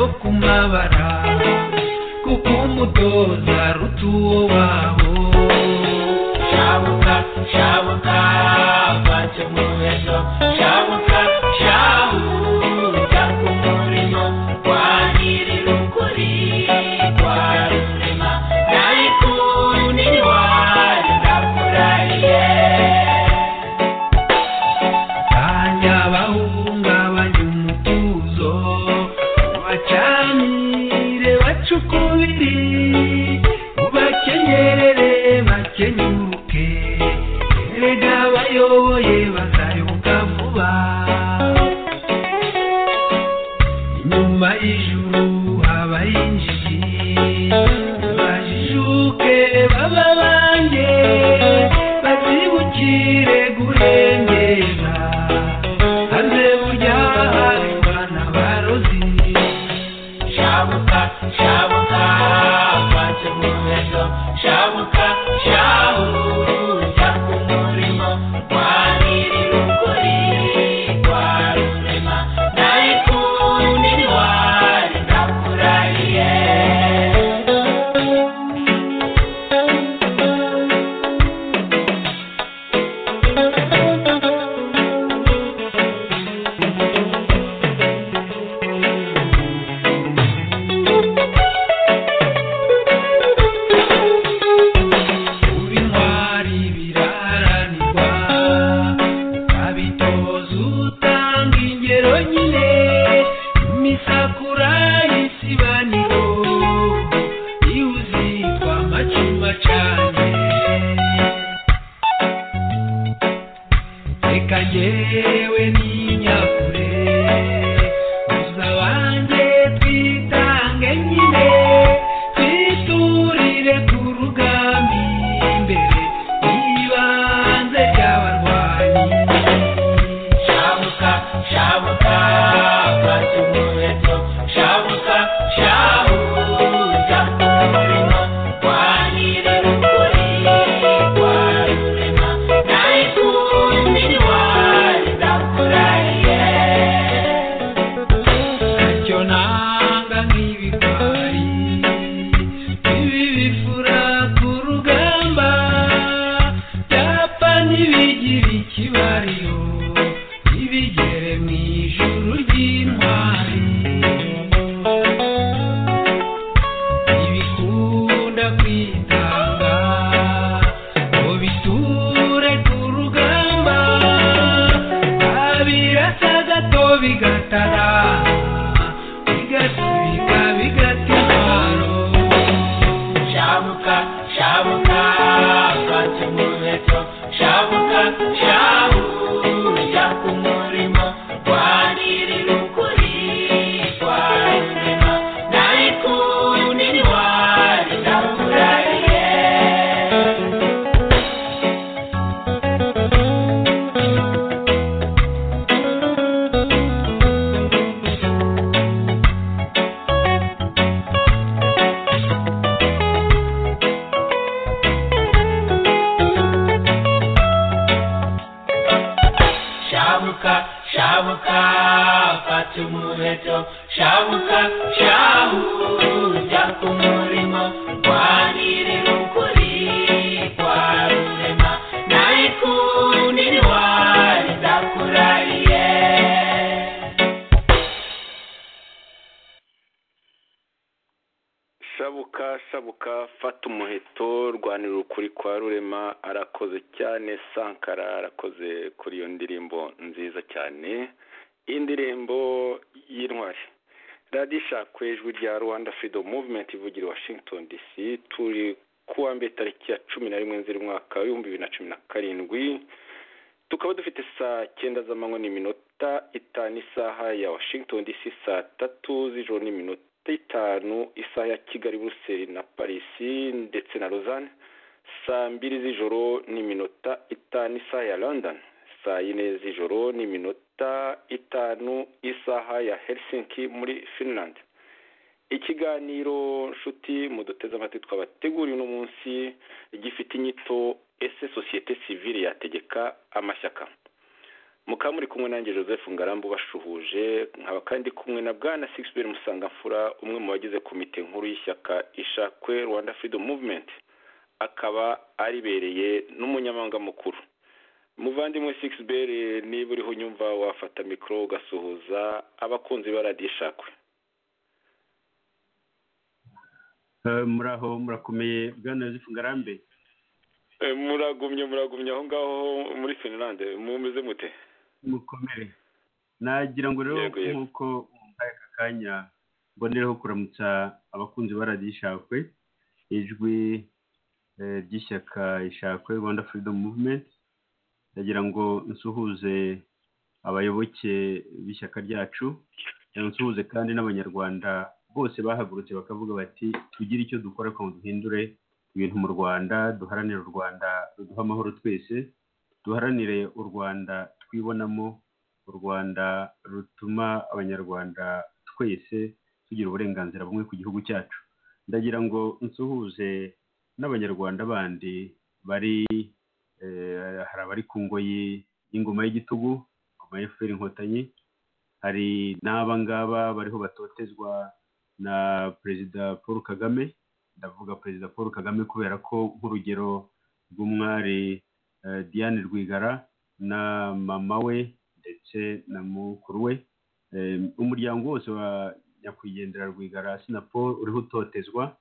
kumabara kuko umudoza aruta uwo wabo shabuka shabuka bace mu ejo shabuka shabuka ku murimo kwa nyir'ukuri kwa rurema nayikundi wanyu ndakurahiye kanya bahungabanya umutuzo bacanire bacukubiri ubakenyerere bakenyuke erega bayoboye bazayoboka vuba inyuma y'ijuru habaye injiji bajijuke baba banjye bazibukire guhengera hanze burya hari bana barozi shabuka shabuka bace mu ejo shabuka shabuka ku murimo kwa nyir'ukuri kwa rurema nayikundi wari ndakurahiye Kuba intwari biraharanirwa ukabitoza utanga ingero nyine imisakura y'isibaniro iyo uzitwa amacuma cane reka njyewe n'inyakure gusa banjye twitange nyine twiturire ku rugambi imbere y'ibanze ry'abarwanyi shabuka shabuka bacu muheto shabuka shabuka umurimo kwa nyir'ukuri kwa rurema nayikundi wari ndakurahiye ntacyo nanga nk'ibigwari ibi bifura ku rugamba byapfa ntibigira ikibariyo ntibigere mu ijuru ry'intwari ntibikunda kwitanga ngo biture ku rugamba babirasa gato bigatara bigasubika bigata intwaro shabuka shabuka baca mu beto shabuka shabuja ku murimo kwa nyir'ukuri kwa rurema nayikundi wari ndakurahiye shabuka shabuka fata umuheto shabuka shahuja ku murimo kwa nyir'ukuri kwa rurema nayikundi wari ndakurahiye shabuka shabuka fata umuheto rwanira ukuri kwa rurema arakoze cyane sankara arakoze kuri iyo ndirimbo nziza cyane indirimbo y'intwari radiyo ishakwe ijwi rya rwanda freedom movement ivugira i washington dc turi ku wa mbere tariki ya cumi na rimwe nzira umwaka w'ibihumbi bibiri na cumi na karindwi tukaba dufite saa cyenda z'amanywa n'iminota itanu isaha ya washington dc saa tatu z'ijoro n'iminota itanu isaha ya kigali buruseli na parisi ndetse na rozane saa mbiri z'ijoro n'iminota itanu isaha ya london saa yine z'ijoro n'iminota itanu isaha ya helsinki muri finland ikiganiro nshuti muduteze amatwi twabateguriye uno munsi gifite inyito ese sosiyete sivile yategeka amashyaka mukaba muri kumwe nanjye joseph ngarambu bashuhuje nkaba kandi kumwe na bwana Sixbert Musangamfura umwe mu bagize komite nkuru y'ishyaka ishakwe rwanda freedom movement akaba aribereye n'umunyamabanga mukuru muvandimwe Sixbert niba uriho unyumva wafata mikoro ugasuhuza abakunzi ba radiyo ishakwe muraho murakomeye bwana joseph ngarambe muragumye muragumye aho ngaho muri finlande mumeze mute mukomere nagira ngo rero nk'uko mwumvaye aka kanya mbonereho kuramutsa abakunzi ba radiyo ishakwe ijwi ry'ishyaka ishakwe rwanda freedom movement ndagira ngo nsuhuze abayoboke b'ishyaka ryacu nsuhuze kandi n'abanyarwanda bose bahagurutse bakavuga bati tugire icyo dukora ngo duhindure ibintu mu rwanda duharanire u rwanda ruduha amahoro twese duharanire u rwanda twibonamo u rwanda rutuma abanyarwanda twese tugira uburenganzira bumwe ku gihugu cyacu ndagira ngo nsuhuze n'abanyarwanda bandi bari hari abari ku ngoyi y'ingoma y'igitugu ingoma ya feri inkotanyi hari n'aba ngaba bariho batotezwa na perezida paul kagame ndavuga perezida paul kagame kubera ko nk'urugero rw'umwari diane rwigara na mama we ndetse na mukuru we umuryango wose wa nyakwigendera rwigara paul uriho utotezwa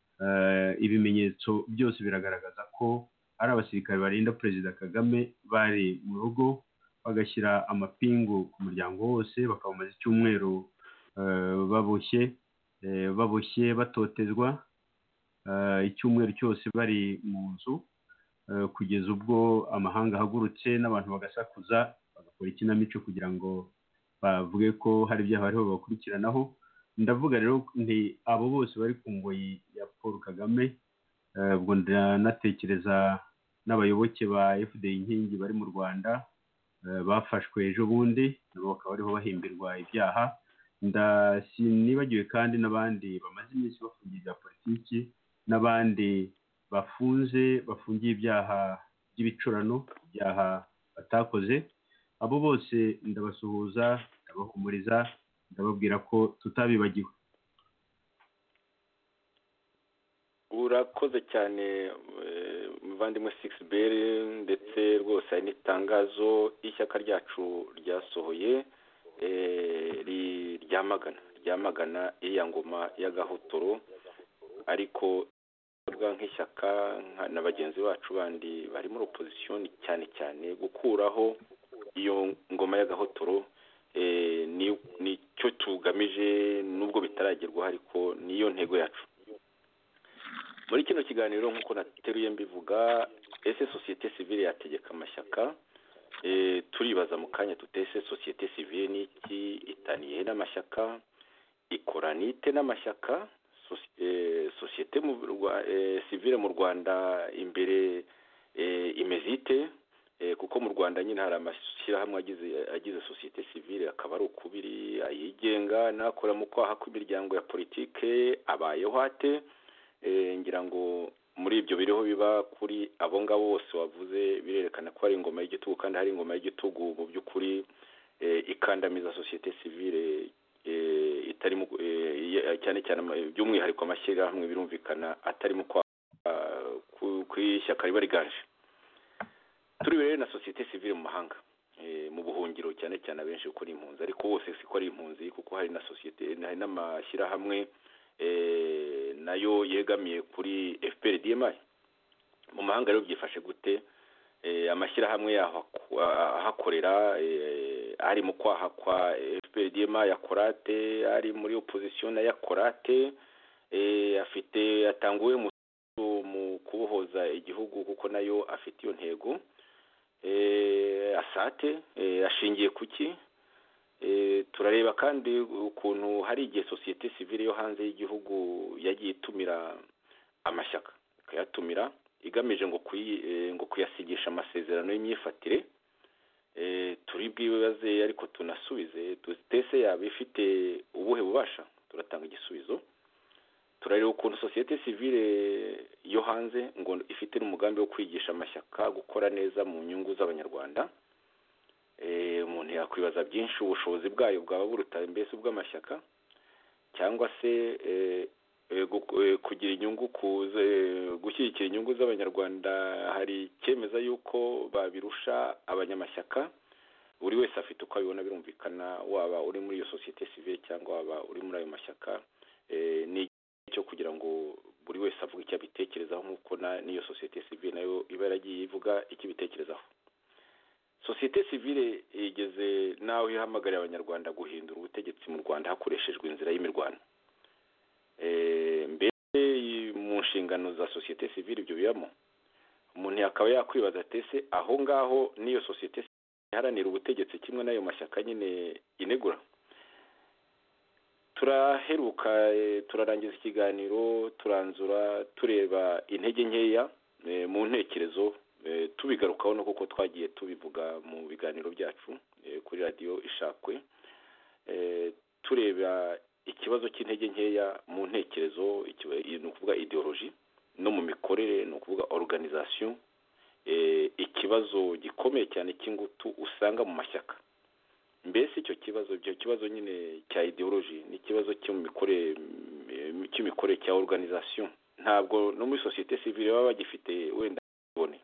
ibimenyetso byose biragaragaza ko ari abasirikare barinda perezida kagame bari mu rugo bagashyira amapingu ku muryango wose bakawumaza icyumweru baboshye baboshye batotezwa icyumweru cyose bari mu nzu kugeza ubwo amahanga ahagurutse n'abantu bagasakuza bagakora ikinamico kugira ngo bavuge ko hari ibyaha bariho bakurikiranaho ndavuga rero nti abo bose bari ku ngoyi ya paul kagame ubwo ndanatekereza n'abayoboke ba fda inkingi bari mu rwanda bafashwe ejo bundi nabo bakaba bariho bahimbirwa ibyaha nibagiwe kandi n'abandi bamaze iminsi bafungiye ibya politiki n'abandi bafunze bafungiye ibyaha by'ibicurano ibyaha batakoze abo bose ndabasuhuza ndabahumuriza ndababwira ko tutabibagiwe urakoze cyane muvandimwe sigisi beri ndetse rwose hari n'itangazo ishyaka ryacu ryasohoye ryamagana ryamagana iriya ngoma y'agahotoro ariko nk'ishyaka na bagenzi bacu bandi bari muri opozisiyoni cyane cyane gukuraho iyo ngoma y'agahotoro nicyo tugamije nubwo bitaragerwaho ariko niyo ntego yacu muri kino kiganiro nk'uko nateruye mbivuga ese sosiyete sivire yategeka amashyaka turibaza mu kanya tutese sosiyete sivire n'iki itaniye n'amashyaka ikora n'ite n'amashyaka sosiyete sivire mu rwanda imbere imeze ite kuko mu rwanda nyine hari amashyirahamwe agize sosiyete sivire akaba ari ukubiri ayigenga n'akora mu kwaha kw'imiryango ya politike abayeho ate ngira ngo muri ibyo biriho biba kuri abo ngabo bose wavuze birerekana ko hari ingoma y'igitugu kandi hari ingoma y'igitugu mu by'ukuri ikandamiza sosiyete sivire itari cyane cyane by'umwihariko amashyirahamwe birumvikana atarimo ku ishyaka riba riganje turi rero na sosiyete sivire mu mahanga mu buhungiro cyane cyane abenshi kuko ari impunzi ariko bose siko ari impunzi kuko hari na sosiyete hari n'amashyirahamwe nayo yegamiye kuri fpr dmi mu mahanga rero byifashe gute amashyirahamwe yaho ahakorera ari mu kwaha kwa fpr dmi ya korate ari muri opozisiyo na ya korate afite yatanguwe mu kubohoza igihugu kuko nayo afite iyo ntego asate ashingiye ku ki turareba kandi ukuntu hari igihe sosiyete sivire yo hanze y'igihugu yagiye itumira amashyaka ikayatumira igamije ngo kuyasigisha amasezerano y'imyifatire turi bwibaze ariko tunasubize tutese yaba ifite ubuhe bubasha turatanga igisubizo turareba ukuntu sosiyete sivire yo hanze ngo ifite n'umugambi wo kwigisha amashyaka gukora neza mu nyungu z'abanyarwanda mu umuntu yakwibaza byinshi ubushobozi bwayo bwaba buruta mbese ubw'amashyaka cyangwa se kugira inyungu gushyigikira inyungu z'abanyarwanda hari icyemeza yuko babirusha abanyamashyaka buri wese afite uko abibona birumvikana waba uri muri iyo sosiyete sivire cyangwa waba uri muri ayo mashyaka ni cyo kugira ngo buri wese avuge icyo abitekerezaho nk'uko n'iyo sosiyete sivire nayo iba yaragiye ivuga icyo ibitekerezaho sosiyete sivire igeze n'aho ihamagarira abanyarwanda guhindura ubutegetsi mu rwanda hakoreshejwe inzira y'imirwano mbese mu nshingano za sosiyete sivire ibyo bibamo umuntu akaba yakwibaza atese aho ngaho n'iyo sosiyete iharanira ubutegetsi kimwe n'ayo mashyaka nyine inegura turaheruka turarangiza ikiganiro turanzura tureba intege nkeya mu ntekerezo tubigarukaho no kuko twagiye tubivuga mu biganiro byacu kuri radiyo ishakwe tureba ikibazo cy'intege nkeya mu ntekerezo ni ukuvuga ideoloji no mu mikorere ni ukuvuga oruganizasiyo ikibazo gikomeye cyane cy'ingutu usanga mu mashyaka mbese icyo kibazo icyo kibazo nyine cya ideoloji ni ikibazo cy'imikorere cya oruganizasiyo ntabwo no muri sosiyete sivire baba bagifite wenda ibone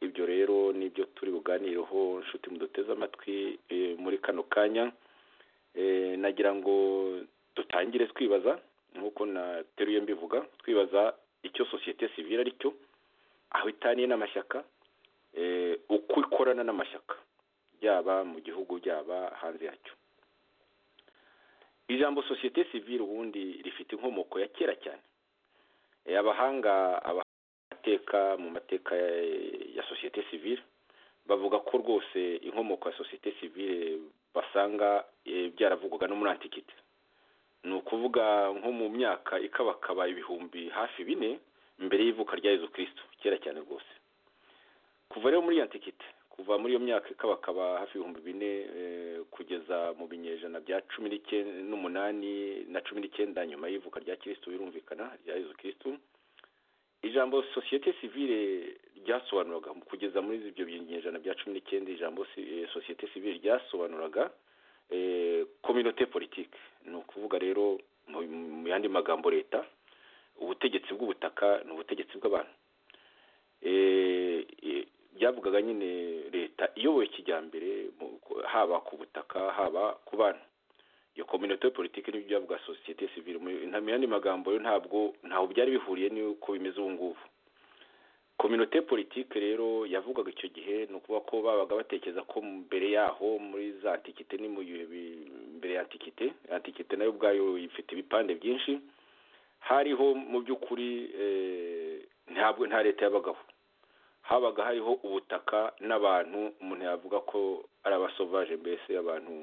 ibyo rero nibyo turi buganireho inshuti muduteze amatwi muri kano kanya nagira ngo dutangire twibaza nk'uko nateruye mbivuga twibaza icyo sosiyete sivire ari cyo aho itaniye n'amashyaka uko ikorana n'amashyaka byaba mu gihugu byaba hanze yacyo ijambo sosiyete sivire ubundi rifite inkomoko ya kera cyane abahanga abateka mu mateka ya sosiyete sivire bavuga ko rwose inkomoko ya sosiyete sivire basanga byaravugwaga no muri antikite ni ukuvuga nko mu myaka ikabakaba ibihumbi hafi bine mbere y'ivuka rya Yezu kirisito kera cyane rwose kuva rero muri antikite kuva muri iyo myaka ikabakaba hafi ibihumbi bine kugeza mu binyejana bya cumi n'umunani na cumi n'icyenda nyuma y'ivuka rya kirisito birumvikana rya Yezu kirisito ijambo sosiyete sivire ryasobanuraga kugeza muri ibyo binyejana bya cumi n'icyenda ijambo sosiyete sivire ryasobanuraga kominote politike ni ukuvuga rero mu yandi magambo leta ubutegetsi bw'ubutaka ni ubutegetsi bw'abantu byavugaga nyine leta iyoboye kijyambere haba ku butaka haba ku bantu iyo kominote politiki nibyo byavuga sosiyete sivire mu yandi magambo yo ntabwo ntaho byari bihuriye n'uko bimeze ubu ngubu kominote politiki rero yavugaga icyo gihe ni ukuvuga ko babaga batekereza ko mbere yaho muri za antikite ni mu mbere ya antikite antikite nayo ubwayo ifite ibipande byinshi hariho mu by'ukuri ntabwo nta leta yabagaho habaga hariho ubutaka n'abantu umuntu yavuga ko ari abasovaje mbese abantu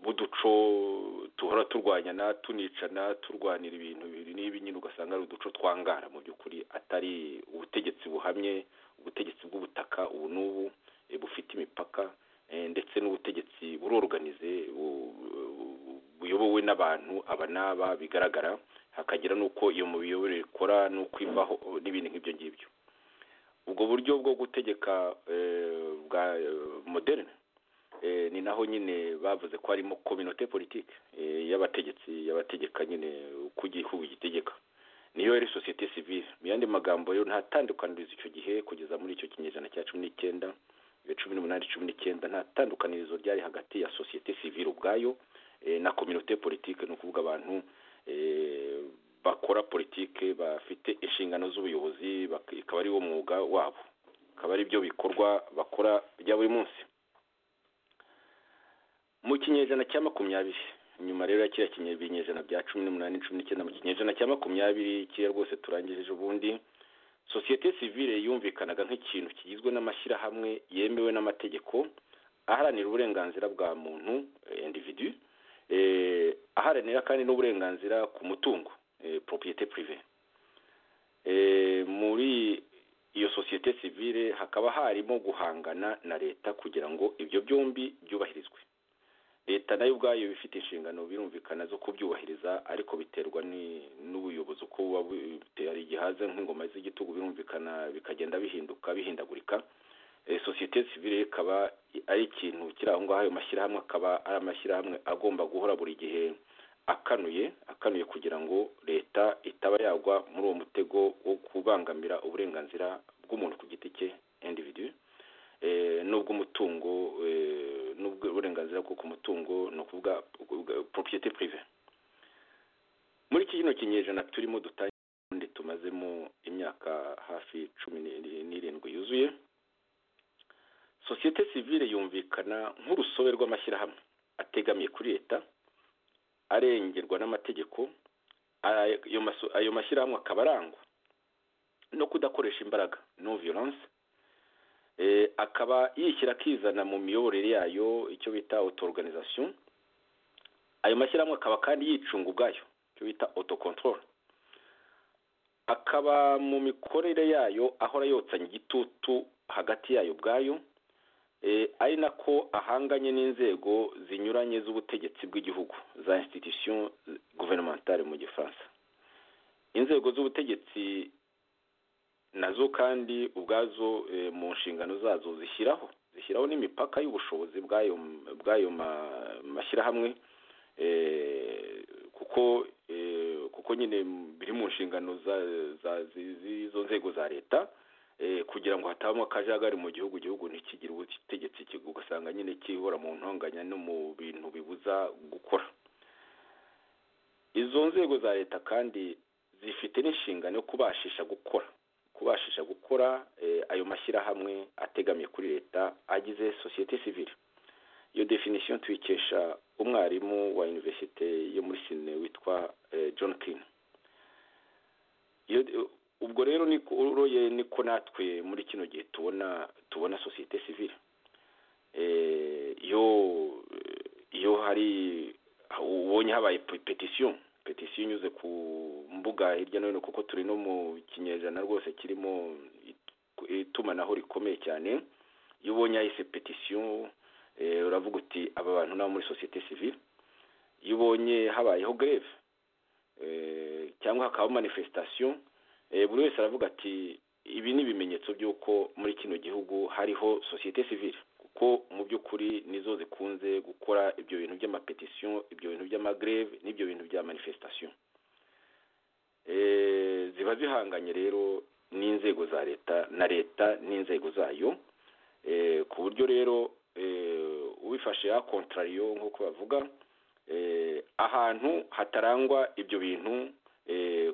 b'uduco duhora turwanyana tunicana turwanira ibintu bibiri n'ibi nyine ugasanga ari uduco twangara mu by'ukuri atari ubutegetsi buhamye ubutegetsi bw'ubutaka ubu n'ubu bufite imipaka ndetse n'ubutegetsi buroruganize buyobowe n'abantu aba n'aba bigaragara hakagira n'uko iyo mu miyoborere ikora n'uko ivaho n'ibindi nk'ibyo ngibyo ubwo buryo bwo gutegeka bwa moderne ni naho nyine bavuze ko harimo kominote politiki y'abategetsi y'abategeka nyine uko igihugu gitegeka niyo yari sosiyete sivire mu yandi magambo yo nta tandukanirizo icyo gihe kugeza muri icyo kinyejana cya cumi n'icyenda cumi n'umunani cumi n'icyenda nta tandukanirizo ryari hagati ya sosiyete sivire ubwayo na kominote politiki ni ukuvuga abantu bakora politiki bafite inshingano z'ubuyobozi ikaba ari wo mwuga wabo akaba ari byo bikorwa bakora bya buri munsi mu kinyejana cya makumyabiri nyuma rero ya kiriya kinyejana bya cumi n'umunani cumi n'icyenda mu kinyejana cya makumyabiri kiriya rwose turangije ubundi sosiyete sivire yumvikanaga nk'ikintu kigizwe n'amashyirahamwe yemewe n'amategeko aharanira uburenganzira bwa muntu individu aharanira kandi n'uburenganzira ku mutungo propriyete purive muri iyo sosiyete sivire hakaba harimo guhangana na leta kugira ngo ibyo byombi byubahirizwe leta nayo ubwayo ifite inshingano birumvikana zo kubyubahiriza ariko biterwa n'ubuyobozi uko buba butera igihaza nk'ingoma z'igitugu birumvikana bikagenda bihinduka bihindagurika sosiyete sivire ikaba ari ikintu kiri aho ngaho ayo mashyirahamwe akaba ari amashyirahamwe agomba guhora buri gihe akanuye akanuye kugira ngo leta itaba yagwa muri uwo mutego wo kubangamira uburenganzira bw'umuntu ku giti cye individu n'ubw'umutungo n'ubw'uburenganzira bwo ku mutungo ni ukuvuga poropiyete purive muri iki kino kinyejana turimo dutangiye tumazemo imyaka hafi cumi n'irindwi yuzuye sosiyete sivire yumvikana nk'urusobe rw'amashyirahamwe ategamiye kuri leta arengerwa n'amategeko ayo mashyirahamwe akaba arangwa no kudakoresha imbaraga no violence akaba yishyira akizana mu miyoborere yayo icyo bita auto organisation ayo mashyirahamwe akaba kandi yicunga ubwayo icyo bita auto control akaba mu mikorere yayo ahora yotsanya igitutu hagati yayo ubwayo ari nako ahanganye n'inzego zinyuranye z'ubutegetsi bw'igihugu za institution gouvernementale mu gifaransa inzego z'ubutegetsi nazo kandi ubwazo mu nshingano zazo zishyiraho zishyiraho n'imipaka y'ubushobozi bw'ayo mashyirahamwe kuko kuko nyine biri mu nshingano z'izo nzego za leta kugira ngo hatabamo akajagari mu gihugu igihugu ntikigire ubutegetsi ugasanga nyine kihora mu ntonganya no mu bintu bibuza gukora izo nzego za leta kandi zifite n'inshingano yo kubashisha gukora kubashisha gukora ayo mashyirahamwe ategamiye kuri leta agize sosiyete sivire iyo definisiyo tuyikesha umwarimu wa iniverisite yo muri sine witwa john king ubwo rero uroye niko natwe muri kino gihe tubona tubona sosiyete sivire iyo iyo hari ubonye habaye petisiyo petisiyo inyuze ku mbuga hirya no hino kuko turi no mu kinyejana rwose kirimo itumanaho rikomeye cyane iyo ubonye yahise petisiyo uravuga uti aba bantu nabo muri sosiyete sivire iyo ubonye habayeho greve cyangwa hakabaho manifesitasiyo buri wese aravuga ati ibi ni ibimenyetso by'uko muri kino gihugu hariho sosiyete sivire kuko mu by'ukuri nizo zikunze gukora ibyo bintu by'amapetisiyo ibyo bintu by'amagreve n'ibyo bintu bya manifesitasiyo ziba zihanganye rero n'inzego za leta na leta n'inzego zayo ku buryo rero ubifashe ya kontrariyo nk'uko bavuga ahantu hatarangwa ibyo bintu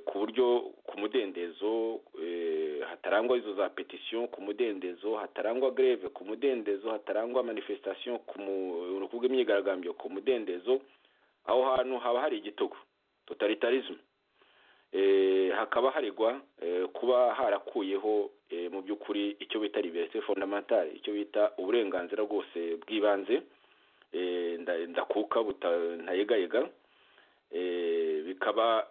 ku buryo ku mudendezo hatarangwa izo za petisiyo ku mudendezo hatarangwa greve ku mudendezo hatarangwa manifesitasiyo kuvuga imyigaragambyo ku mudendezo aho hantu haba hari igitugu totalitarisme hakaba haregwa kuba harakuyeho mu by'ukuri icyo bita liberite fondamentale icyo bita uburenganzira bwose bw'ibanze ndakuka ntayegayega bikaba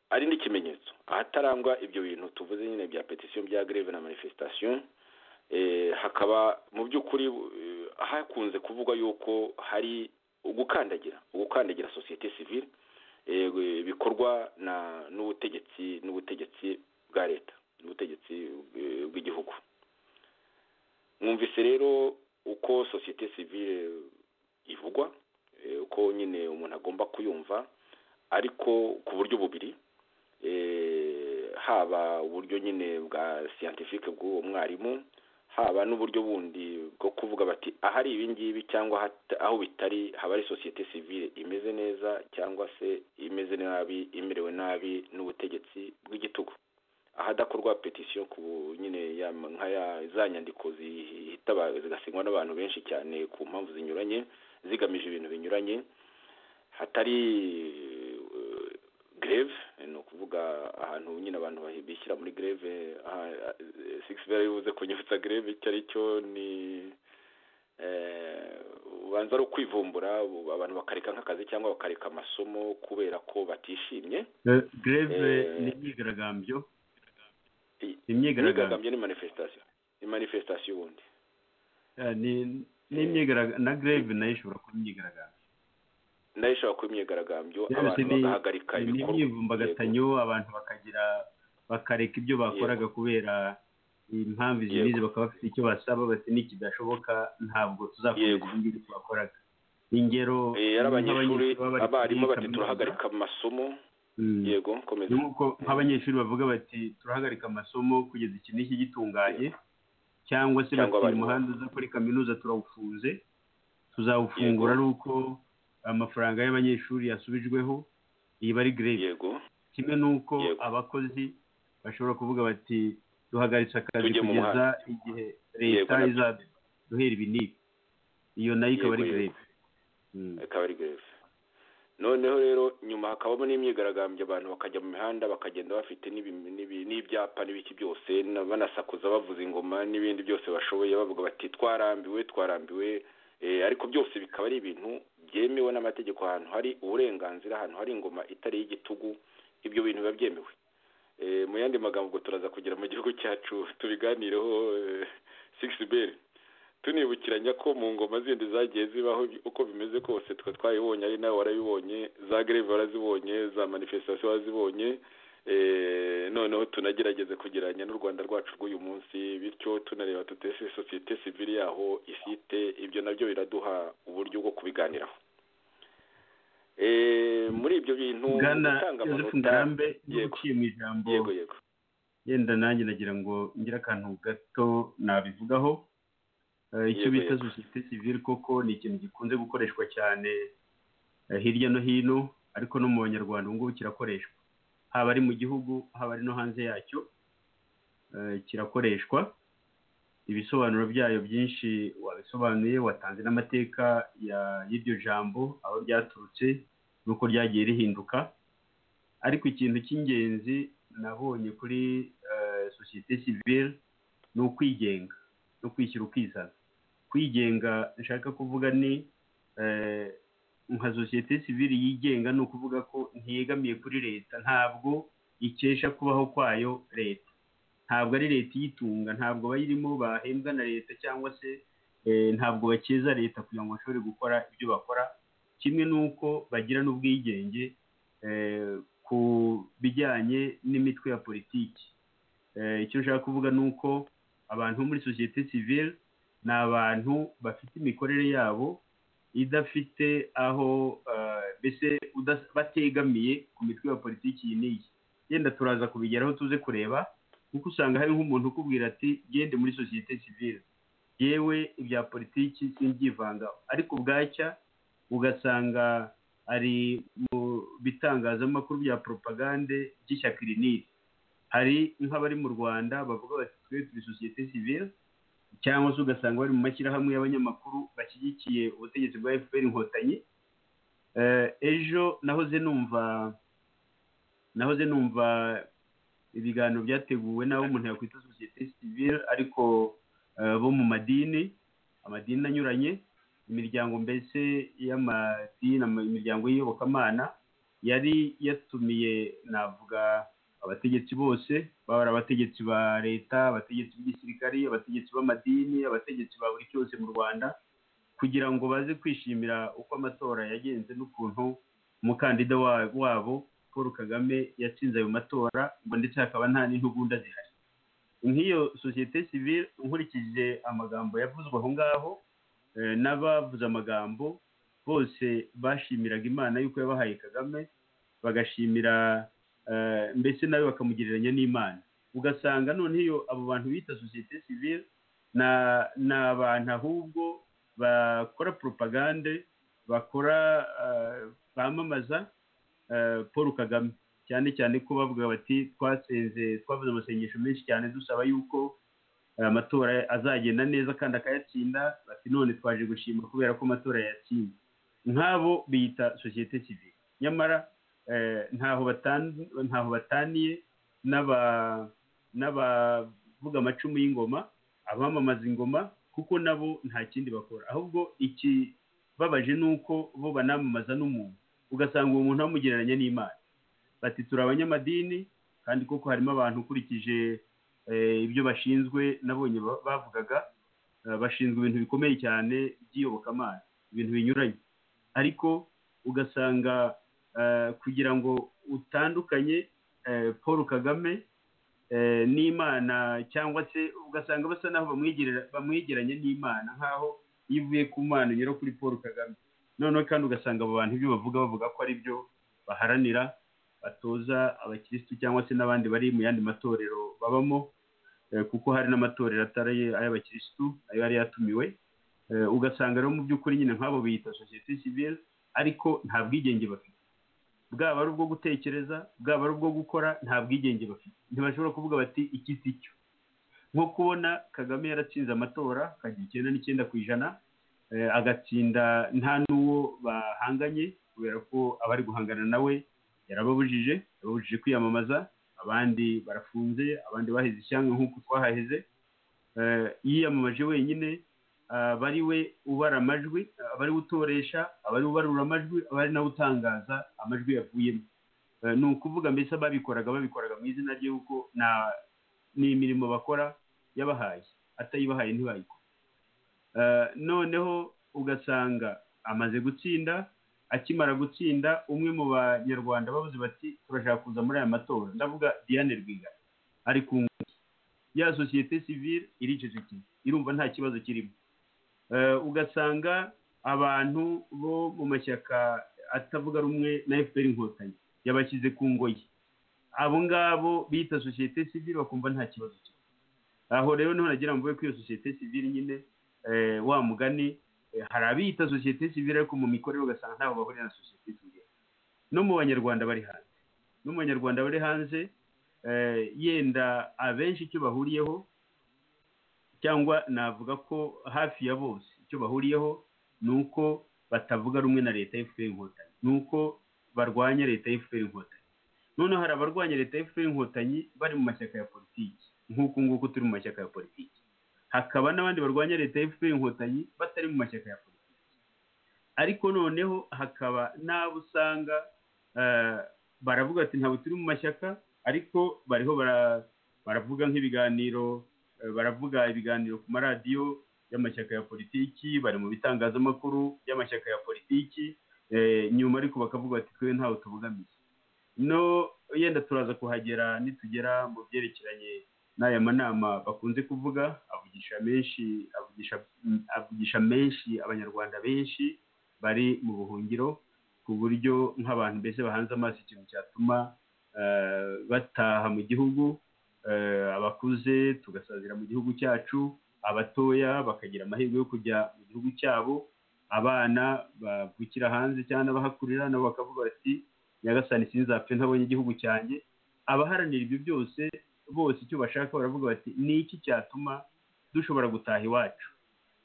ari n'ikimenyetso ahatarangwa ibyo bintu tuvuze nyine bya petisiyo bya greve na manifesitasiyo hakaba mu by'ukuri hakunze kuvugwa yuko hari ugukandagira ugukandagira sosiyete sivire bikorwa n'ubutegetsi n'ubutegetsi bwa leta n'ubutegetsi bw'igihugu mwumvise rero uko sosiyete sivire ivugwa uko nyine umuntu agomba kuyumva ariko ku buryo bubiri haba uburyo nyine bwa siyantifike bw'uwo mwarimu haba n'uburyo bundi bwo kuvuga bati ahari ibi ngibi cyangwa aho bitari haba ari sosiyete sivire imeze neza cyangwa se imeze nabi imerewe nabi n'ubutegetsi bw'igitugu ahadakorwa petisiyo ku nyine za nyandiko zigasinywa n'abantu benshi cyane ku mpamvu zinyuranye zigamije ibintu binyuranye hatari greve ni ukuvuga ahantu nyine abantu bishyira muri greve sigisi bari bivuze kunyutsa greve icyo ari cyo ni ubanza ari ukwivumbura abantu bakareka nk'akazi cyangwa bakareka amasomo kubera ko batishimye greve ni imyigaragambyo imyigaragambyo ni manifesitasiyo ni manifesitasiyo ubundi na greve nayo ishobora kuba imyigaragambyo nayo ishobora kuba imyigaragambyo abantu bagahagarika ibikorwa imyivumbagatanyo abantu bakagira bakareka ibyo bakoraga kubera impamvu izi n'izi bakaba bafite icyo basaba bati n'ikidashoboka ntabwo tuzakomeza ibi ngibi twakoraga ingero ari abanyeshuri abarimu bati turahagarika amasomo yego komeza nk'uko nk'abanyeshuri bavuga bati turahagarika amasomo kugeza iki n'iki gitunganye cyangwa se bati umuhanda uza kuri kaminuza turawufunze tuzawufungura ari uko amafaranga y'abanyeshuri yasubijweho iyi bari gerede kimwe n'uko abakozi bashobora kuvuga bati duhagaritse akazi kugeza igihe leta izaduhera ibi n'ibi iyo nayo ikaba ari gerede ikaba ari gerede noneho rero nyuma hakabamo n'imyigaragambyo abantu bakajya mu mihanda bakagenda bafite n'ibyapa n'ibiki byose banasakuza bavuza ingoma n'ibindi byose bashoboye bavuga bati twarambiwe twarambiwe ariko byose bikaba ari ibintu byemewe n'amategeko ahantu hari uburenganzira ahantu hari ingoma itari y'igitugu ibyo bintu biba byemewe mu yandi magambo turaza kugera mu gihugu cyacu tubiganireho sigisi beri tunibukiranya ko mu ngoma zindi zagiye zibaho uko bimeze kose twe twayibonye ari nawe warabibonye za gereve warazibonye za manifesitasiyo warazibonye noneho tunagerageze kugereranya n'u rwanda rwacu rw'uyu munsi bityo tunareba tutese sosiyete sivili yaho ifite ibyo nabyo biraduha uburyo bwo kubiganiraho muri ibyo bintu gutanga amanota yego yego yego yenda nanjye nagira ngo ngire akantu gato nabivugaho icyo bita sosiyete sivili koko ni ikintu gikunze gukoreshwa cyane hirya no hino ariko no mu banyarwanda ubu ngubu kirakoreshwa haba ari mu gihugu haba ari no hanze yacyo kirakoreshwa ibisobanuro byayo byinshi wabisobanuye watanze n'amateka y'iryo jambo aho ryaturutse n'uko ryagiye rihinduka ariko ikintu cy'ingenzi nabonye kuri sosiyete sivire ni ukwigenga no kwishyura ukizana kwigenga nshaka kuvuga ni nka sosiyete sivire yigenga ni ukuvuga ko ntiyegamiye kuri leta ntabwo ikesha kubaho kwayo leta ntabwo ari leta iyitunga ntabwo abayirimo bahembwa na leta cyangwa se ntabwo bakeza leta kugira ngo bashobore gukora ibyo bakora kimwe n'uko bagira n'ubwigenge ku bijyanye n'imitwe ya politiki icyo nshaka kuvuga ni uko abantu bo muri sosiyete sivire ni abantu bafite imikorere yabo idafite aho mbese bategamiye ku mitwe ya politiki iyi n'iyi yenda turaza kubigeraho tuze kureba kuko usanga hari nk'umuntu ukubwira ati gende muri sosiyete sivire yewe ibya politiki simbyivanga ariko bwacya ugasanga ari mu bitangazamakuru bya poropagande by'ishyaka iri n'iri hari nk'abari mu rwanda bavuga bati twe turi sosiyete sivire cyangwa se ugasanga bari mu mashyirahamwe y'abanyamakuru bashyigikiye ubutegetsi bwa efuperi inkotanyi ejo nahoze numva nahoze numva ibiganiro byateguwe n'abo umuntu yakwita sosiyete sivire ariko bo mu madini amadini anyuranye imiryango mbese y'amadini imiryango y'iyobokamana yari yatumiye navuga abategetsi bose baba ari abategetsi ba leta abategetsi b'igisirikari abategetsi b'amadini abategetsi ba buri cyose mu rwanda kugira ngo baze kwishimira uko amatora yagenze n'ukuntu umukandida wabo paul kagame yatsinze ayo matora ngo ndetse hakaba nta n'intugunda zihari nk'iyo sosiyete sivire nkurikije amagambo yavuzwe aho ngaho n'abavuze amagambo bose bashimiraga imana y'uko yabahaye kagame bagashimira mbese nawe bakamugereranya n'imana ugasanga noneho abo bantu bita sosiyete sivire ni abantu ahubwo bakora poropagande bakora bamamaza paul kagame cyane cyane ko bavuga bati twatsinze twavuze amasengesho menshi cyane dusaba yuko amatora azagenda neza kandi akayatsinda bati none twaje gushima kubera ko amatora yatsinze nk'abo biyita sosiyete sivire nyamara ntaho bataniye n'abavuga amacumu y'ingoma abamamaza ingoma kuko nabo nta kindi bakora ahubwo ikibabaje ni uko bo banamamaza n'umuntu ugasanga uwo muntu bamugereranya n'imana bati turi abanyamadini kandi koko harimo abantu ukurikije ibyo bashinzwe nabonye bavugaga bashinzwe ibintu bikomeye cyane by'iyobokamana ibintu binyuranye ariko ugasanga kugira ngo utandukanye paul kagame n'imana cyangwa se ugasanga basa n'aho bamwegeranya n'imana nk'aho iyo uvuye ku mana unyura kuri paul kagame noneho kandi ugasanga abo bantu ibyo bavuga bavuga ko ari byo baharanira batoza abakirisitu cyangwa se n'abandi bari mu yandi matorero babamo kuko hari n'amatorero atari ay'abakirisitu ayo yari yatumiwe ugasanga rero mu by'ukuri nyine nk'abo biyita sosiyete sivire ariko nta bwigenge bafite bwaba ari ubwo gutekereza bwaba ari ubwo gukora nta bwigenge bafite ntibashobora kuvuga bati iki si cyo nko kubona kagame yaratsinze amatora akagira icyenda n'icyenda ku ijana agatsinda nta n'uwo bahanganye kubera ko abari guhangana nawe yarababujije yarababujije kwiyamamaza abandi barafunze abandi baheze ishyanga nk'uko twahaheze yiyamamaje wenyine aba ari we ubara amajwi aba ari we utoresha aba ari we ubarura amajwi aba ari nawe utangaza amajwi yavuyemo ni ukuvuga mbese ababikoraga babikoraga mu izina rye kuko ni imirimo bakora yabahaye atayibahaye ntibayikora noneho ugasanga amaze gutsinda akimara gutsinda umwe mu banyarwanda babuze bati turashaka kuza muri aya matora ndavuga diane rwigara ari ku ngufu ya sosiyete sivire iricecekeye irumva nta kibazo kirimo ugasanga abantu bo mu mashyaka atavuga rumwe na efuperi inkotanyi yabashyize ku ngoyi abo ngabo bita sosiyete sivire bakumva nta kibazo kirimo aho rero niho nagira ngo ko iyo sosiyete sivire nyine wa mugani hari abiyita sosiyete sivire ariko mu mikorere ugasanga ntabwo bahurira na sosiyete sivire no mu banyarwanda bari hanze no mu banyarwanda bari hanze yenda abenshi icyo bahuriyeho cyangwa navuga ko hafi ya bose icyo bahuriyeho ni uko batavuga rumwe na leta y'efuperi inkotanyi ni uko barwanya leta y'efuperi inkotanyi noneho hari abarwanya leta y'efuperi inkotanyi bari mu mashyaka ya politiki nk'uku nguku turi mu mashyaka ya politiki hakaba n'abandi barwanya leta y'efuperi inkotanyi batari mu mashyaka ya politiki ariko noneho hakaba n'abo usanga baravuga ati ntabwo turi mu mashyaka ariko bariho baravuga nk'ibiganiro baravuga ibiganiro ku maradiyo y'amashyaka ya politiki bari mu bitangazamakuru by'amashyaka ya politiki nyuma ariko bakavuga bati twe ntawe tubogamiye no yenda turaza kuhagera nitugera mu byerekeranye n'aya manama bakunze kuvuga avugisha menshi avugisha avugisha menshi abanyarwanda benshi bari mu buhungiro ku buryo nk'abantu mbese bahanze amaso ikintu cyatuma bataha mu gihugu abakuze tugasazira mu gihugu cyacu abatoya bakagira amahirwe yo kujya mu gihugu cyabo abana bavukira hanze cyangwa n'abahakurira nabo bakavuga bati nyagasani sinzapfe ntabonye igihugu cyanjye abaharanira ibyo byose bose icyo bashaka baravuga bati ni iki cyatuma dushobora gutaha iwacu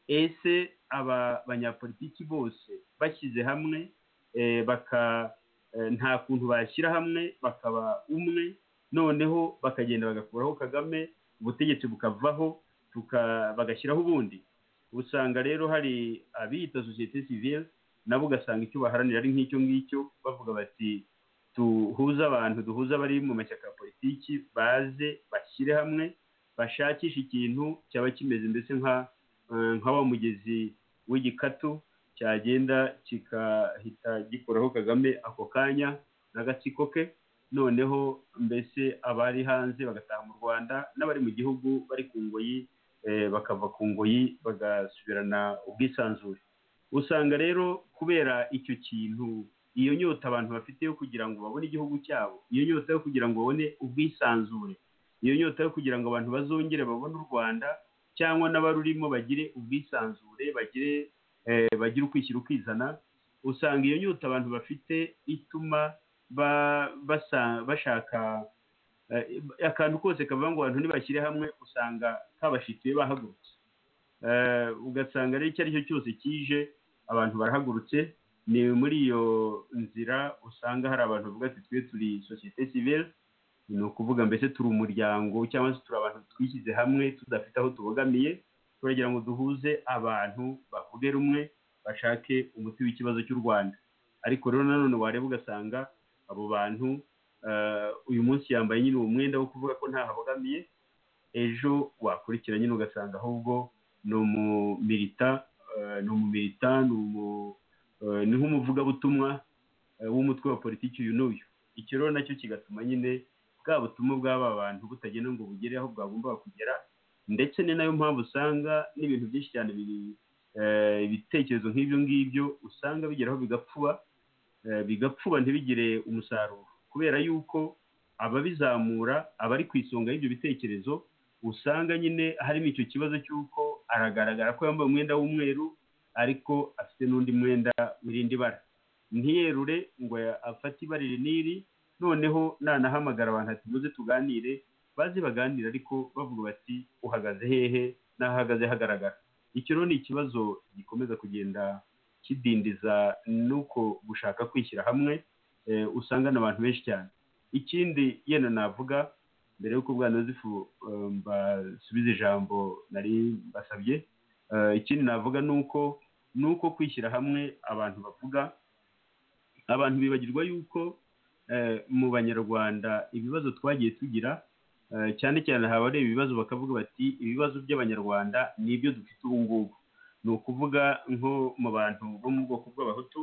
ese aba banyapolitiki bose bashyize hamwe nta kuntu bashyira hamwe bakaba umwe noneho bakagenda bagakuraho kagame ubutegetsi bukavaho bagashyiraho ubundi usanga rero hari abiyita sosiyete sivire nabo ugasanga icyo baharanira ari nk'icyo ngicyo bavuga bati duhuze abantu duhuze abari mu mashyaka ya politiki baze bashyire hamwe bashakishe ikintu cyaba kimeze mbese nka wa mugezi w'igikatu cyagenda kigahita gikoraho kagame ako kanya n'agatsiko ke noneho mbese abari hanze bagataha mu rwanda n'abari mu gihugu bari ku ngoyi bakava ku ngoyi bagasubirana ubwisanzure usanga rero kubera icyo kintu iyo nyota abantu bafite yo kugira ngo babone igihugu cyabo iyo nyota yo kugira ngo babone ubwisanzure iyo nyota yo kugira ngo abantu bazongere babone u rwanda cyangwa n'abarurimo bagire ubwisanzure bagire bagire ukwishyira ukizana usanga iyo nyota abantu bafite ituma bashaka akantu kose kavuga ngo abantu ntibashyire hamwe usanga kabashitiye bahagurutse ugasanga rero icyo ari cyo cyose kije abantu barahagurutse ni muri iyo nzira usanga hari abantu bavuga ati twe turi sosiyete sivire ni ukuvuga mbese turi umuryango cyangwa se turi abantu twishyize hamwe tudafite aho tubogamiye turagira ngo duhuze abantu bavuge rumwe bashake umuti w'ikibazo cy'u rwanda ariko rero nanone wareba ugasanga abo bantu uyu munsi yambaye nyine uwo mwenda wo kuvuga ko ntahabogamiye ejo wakurikira nyine ugasanga ahubwo ni umumirita ni umumirita ni umu ni nk'umuvugabutumwa w'umutwe wa politiki uyu n'uyu icyo rero nacyo kigatuma nyine bwa butumwa bw'aba bantu butagenda ngo bugere aho bwagombaga kugera ndetse ni nayo mpamvu usanga n'ibintu byinshi cyane biri ibitekerezo nk'ibyo ngibyo usanga bigeraho bigapfuba bigapfuba ntibigire umusaruro kubera yuko ababizamura abari ku isonga y'ibyo bitekerezo usanga nyine harimo icyo kibazo cy'uko aragaragara ko yambaye umwenda w'umweru ariko afite n'undi mwenda wirindi bara ntiyerure ngo afate ibara riniri noneho nanahamagara abantu ati muze tuganire baze baganire ariko bavuga bati uhagaze hehe n'ahagaze hagaragara icyo rero ni ikibazo gikomeza kugenda kidindiza n'uko gushaka kwishyira hamwe usanga n'abantu benshi cyane ikindi yenda navuga mbere y'uko ubwana w'ifu mbasubiza ijambo nari mbasabye ikindi navuga ni uko ni uko kwishyira hamwe abantu bavuga abantu bibagirwa yuko mu banyarwanda ibibazo twagiye tugira cyane cyane haba ari ibibazo bakavuga bati ibibazo by'abanyarwanda ni ibyo dufite ubu ngubu ni ukuvuga nko mu bantu bo mu bwoko bw'abahutu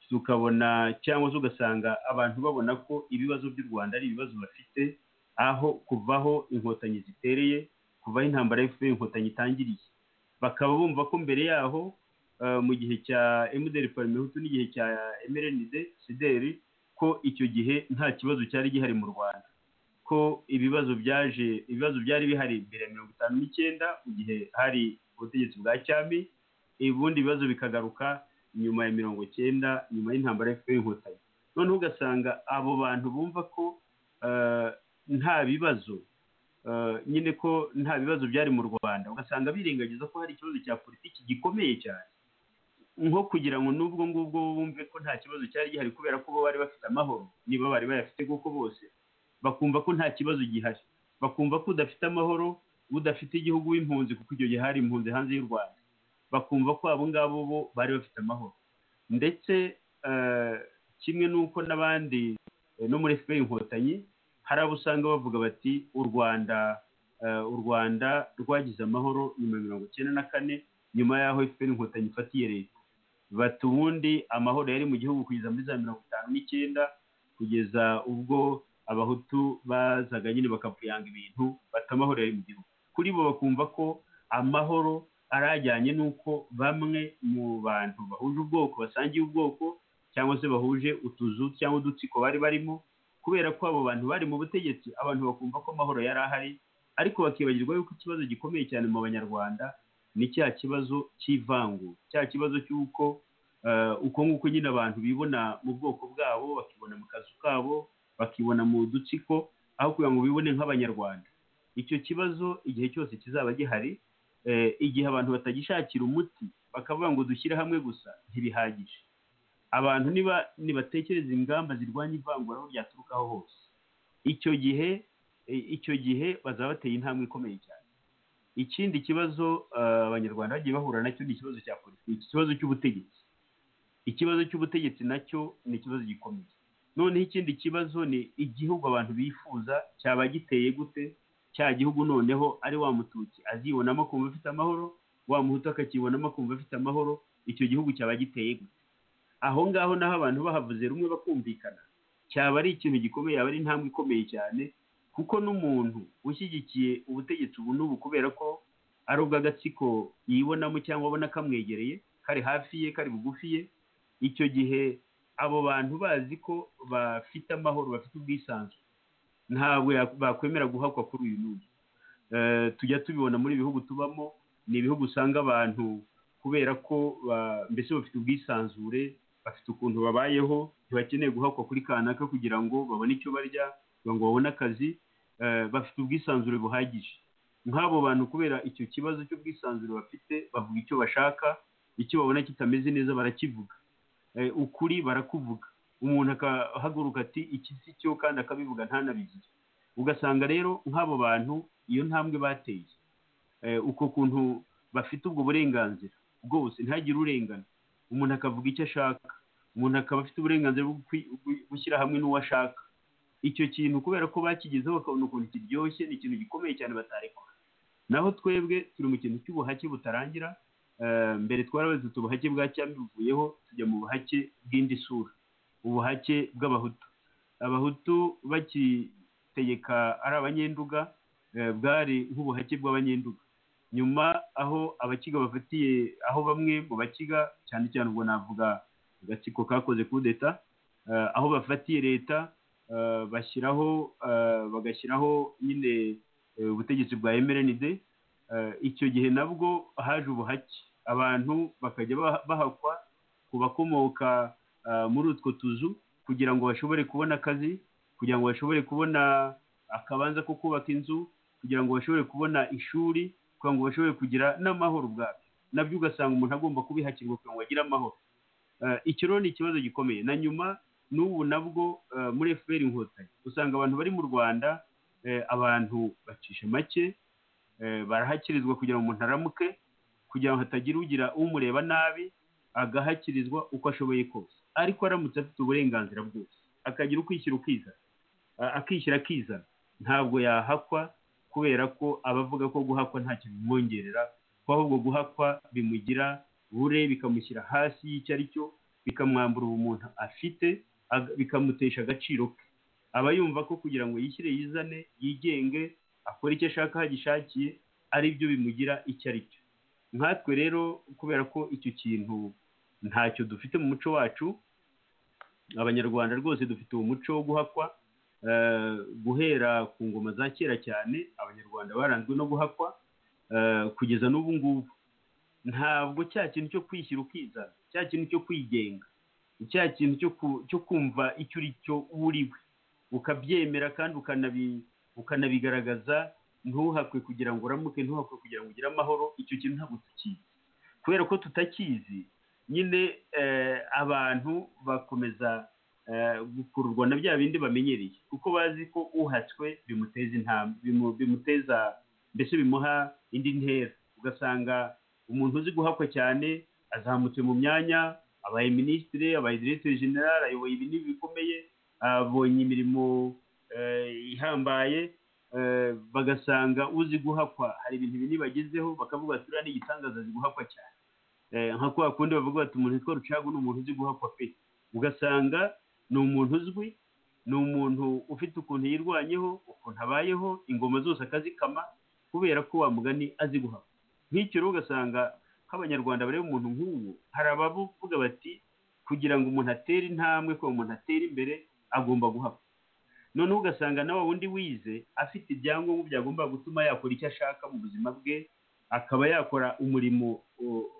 tukabona cyangwa se ugasanga abantu babona ko ibibazo by'u rwanda ari ibibazo bafite aho kuvaho inkotanyi zitereye kuvaho intambara y'efu inkotanyi itangiriye bakaba bumva ko mbere yaho mu gihe cya emuderi parimehutu n'igihe cya emerenide sideri ko icyo gihe nta kibazo cyari gihari mu rwanda ko ibibazo byaje ibibazo byari bihari mbere ya mirongo itanu n'icyenda mu gihe hari ubutegetsi bwa cyami ubundi ibibazo bikagaruka nyuma ya mirongo icyenda nyuma y'intambara y'inkotanyi noneho ugasanga abo bantu bumva ko nta bibazo nyine ko nta bibazo byari mu rwanda ugasanga birengagiza ko hari ikibazo cya politiki gikomeye cyane nko kugira ngo n'ubwo ngubwo bumve ko nta kibazo cyari gihari kubera ko bo bari bafite amahoro niba bari bayafite kuko bose bakumva ko nta kibazo gihari bakumva ko udafite amahoro udafite igihugu w'impunzi kuko icyo gihe hari impunzi hanze y'u rwanda bakumva ko abo ngabo bo bari bafite amahoro ndetse kimwe n'uko n'abandi no muri efuperi inkotanyi hari abo usanga bavuga bati u rwanda u rwanda rwagize amahoro nyuma ya mirongo icyenda na kane nyuma y'aho efuperi inkotanyi ifatiye leta bati ubundi amahoro yari mu gihugu kugeza muri za mirongo itanu n'icyenda kugeza ubwo abahutu bazaga nyine bakapuyanga ibintu bata amahoro yari mu gihugu kuri bo bakumva ko amahoro arajyanye n'uko bamwe mu bantu bahuje ubwoko basangiye ubwoko cyangwa se bahuje utuzu cyangwa udutsiko bari barimo kubera ko abo bantu bari mu butegetsi abantu bakumva ko amahoro yari ahari ariko bakibagirwa yuko ikibazo gikomeye cyane mu banyarwanda ni cya kibazo cy'ivangura cya kibazo cy'uko uko nguko nyine abantu bibona mu bwoko bwabo bakibona mu kazu kabo bakibona mu dutsiko aho kugira ngo bibone nk'abanyarwanda icyo kibazo igihe cyose kizaba gihari igihe abantu batagishakira umuti bakavuga ngo dushyire hamwe gusa ntibihagije abantu niba ntibatekereza ingamba zirwanya ivangura aho ryaturukaho hose icyo gihe icyo gihe bazaba bateye intambwe ikomeye cyane ikindi kibazo abanyarwanda bagiye bahura nacyo ni ikibazo cya politiki ikibazo cy'ubutegetsi ikibazo cy'ubutegetsi nacyo ni ikibazo gikomeye noneho ikindi kibazo ni igihugu abantu bifuza cyaba giteye gute cya gihugu noneho ari wa mututsi azibonamo akumva afite amahoro wa muhutu akakibonamo akumva afite amahoro icyo gihugu cyaba giteye gute aho ngaho naho abantu bahavuze rumwe bakumvikana cyaba ari ikintu gikomeye yaba ari intambwe ikomeye cyane kuko n'umuntu ushyigikiye ubutegetsi ubu n'ubu kubera ko ari ubw'agatsiko yibonamo cyangwa abona kamwegereye kari hafi ye kari bugufi ye icyo gihe abo bantu bazi ko bafite amahoro bafite ubwisanzure ntabwo bakwemera guhakwa kuri uyu n'uyu tujya tubibona muri ibihugu tubamo ni ibihugu usanga abantu kubera ko mbese bafite ubwisanzure bafite ukuntu babayeho ntibakeneye guhakwa kuri kanaka kugira ngo babone icyo barya kugira ngo babone akazi bafite ubwisanzure buhagije nk'abo bantu kubera icyo kibazo cy'ubwisanzure bafite bavuga icyo bashaka icyo babona kitameze neza barakivuga ukuri barakuvuga umuntu akahaguruka ati iki si cyo kandi akabivuga ntanabigize ugasanga rero nk'abo bantu iyo ntambwe bateye uko kuntu bafite ubwo burenganzira bwose ntagire urengana umuntu akavuga icyo ashaka umuntu akaba afite uburenganzira bwo gushyira hamwe n'uwo ashaka icyo kintu kubera ko bakigezeho bakabona ukuntu kiryoshye ni ikintu gikomeye cyane batarekwa naho twebwe turi mu kintu cy'ubuhake butarangira mbere twarabaze ubuhake bwa cyami buvuyeho tujya mu buhake bw'indi sura ubuhake bw'abahutu abahutu bakitegeka ari abanyenduga bwari nk'ubuhake bw'abanyenduga nyuma aho abakiga bafatiye aho bamwe mu bakiga cyane cyane ubwo navuga agatsiko kakoze kudeta aho bafatiye leta bashyiraho bagashyiraho nyine ubutegetsi bwa emerenide icyo gihe nabwo haje ubuhake abantu bakajya bahakwa ku bakomoka muri utwo tuzu kugira ngo bashobore kubona akazi kugira ngo bashobore kubona akabanza ko kubaka inzu kugira ngo bashobore kubona ishuri kugira ngo bashobore kugira n'amahoro ubwabo nabyo ugasanga umuntu agomba kubihakirwa kugira ngo agire amahoro iki rero ni ikibazo gikomeye na nyuma n'ubu nabwo muri efuperi inkotanyi usanga abantu bari mu rwanda abantu bacisha make barahakirizwa kugira ngo umuntu aramuke kugira ngo hatagira ugira umureba nabi agahakirizwa uko ashoboye kose ariko aramutse afite uburenganzira bwose akagira ukwishyira ukizana akishyira akizana ntabwo yahakwa kubera ko aba avuga ko guhakwa ntacyo bimwongerera ko ahubwo guhakwa bimugira bure bikamushyira hasi y'icyo ari cyo bikamwambura ubumuntu afite bikamutesha agaciro ke aba yumva ko kugira ngo yishyire yizane yigenge akora icyo ashaka agishakiye ari byo bimugira icyo ari cyo nkatwe rero kubera ko icyo kintu ntacyo dufite mu muco wacu abanyarwanda rwose dufite uwo muco wo guhakwa guhera ku ngoma za kera cyane abanyarwanda baranzwe no guhakwa kugeza n'ubu ngubu ntabwo cya kintu cyo kwishyira ukizana cya kintu cyo kwigenga cya kintu cyo kumva icyo uri cyo uriwe ukabyemera kandi ukanabigaragaza ntuhakwe kugira ngo uramuke ntuhakwe kugira ngo ugire amahoro icyo kintu ntabwo tukizi kubera ko tutakizi nyine abantu bakomeza gukururwa na bya bindi bamenyereye kuko bazi ko uhatswe bimuteza intambwe bimuteza mbese bimuha indi ntera ugasanga umuntu uzi guhakwa cyane azamutse mu myanya abaye minisitiri abaye diregiteri generale ayoboye ibintu bikomeye abonye imirimo ihambaye bagasanga uzi guhakwa hari ibintu bine bagezeho bakavuga ati uriya ni igitangaza azi guhakwa cyane nka kwa kundi bavuga bati umuntu witwa rucagu ni umuntu uzi guhakwa pe ugasanga ni umuntu uzwi ni umuntu ufite ukuntu yirwanyeho ukuntu abayeho ingoma zose akazikama kubera ko wa mugani azi guhakwa nk'icyo rero ugasanga nk'abanyarwanda bareba umuntu nk'ubu hari abavuga bati kugira ngo umuntu atere intambwe kugira ngo umuntu atere imbere agomba guhakwa noneho ugasanga nawe wundi wize afite ibyangombwa byagomba gutuma yakora icyo ashaka mu buzima bwe akaba yakora umurimo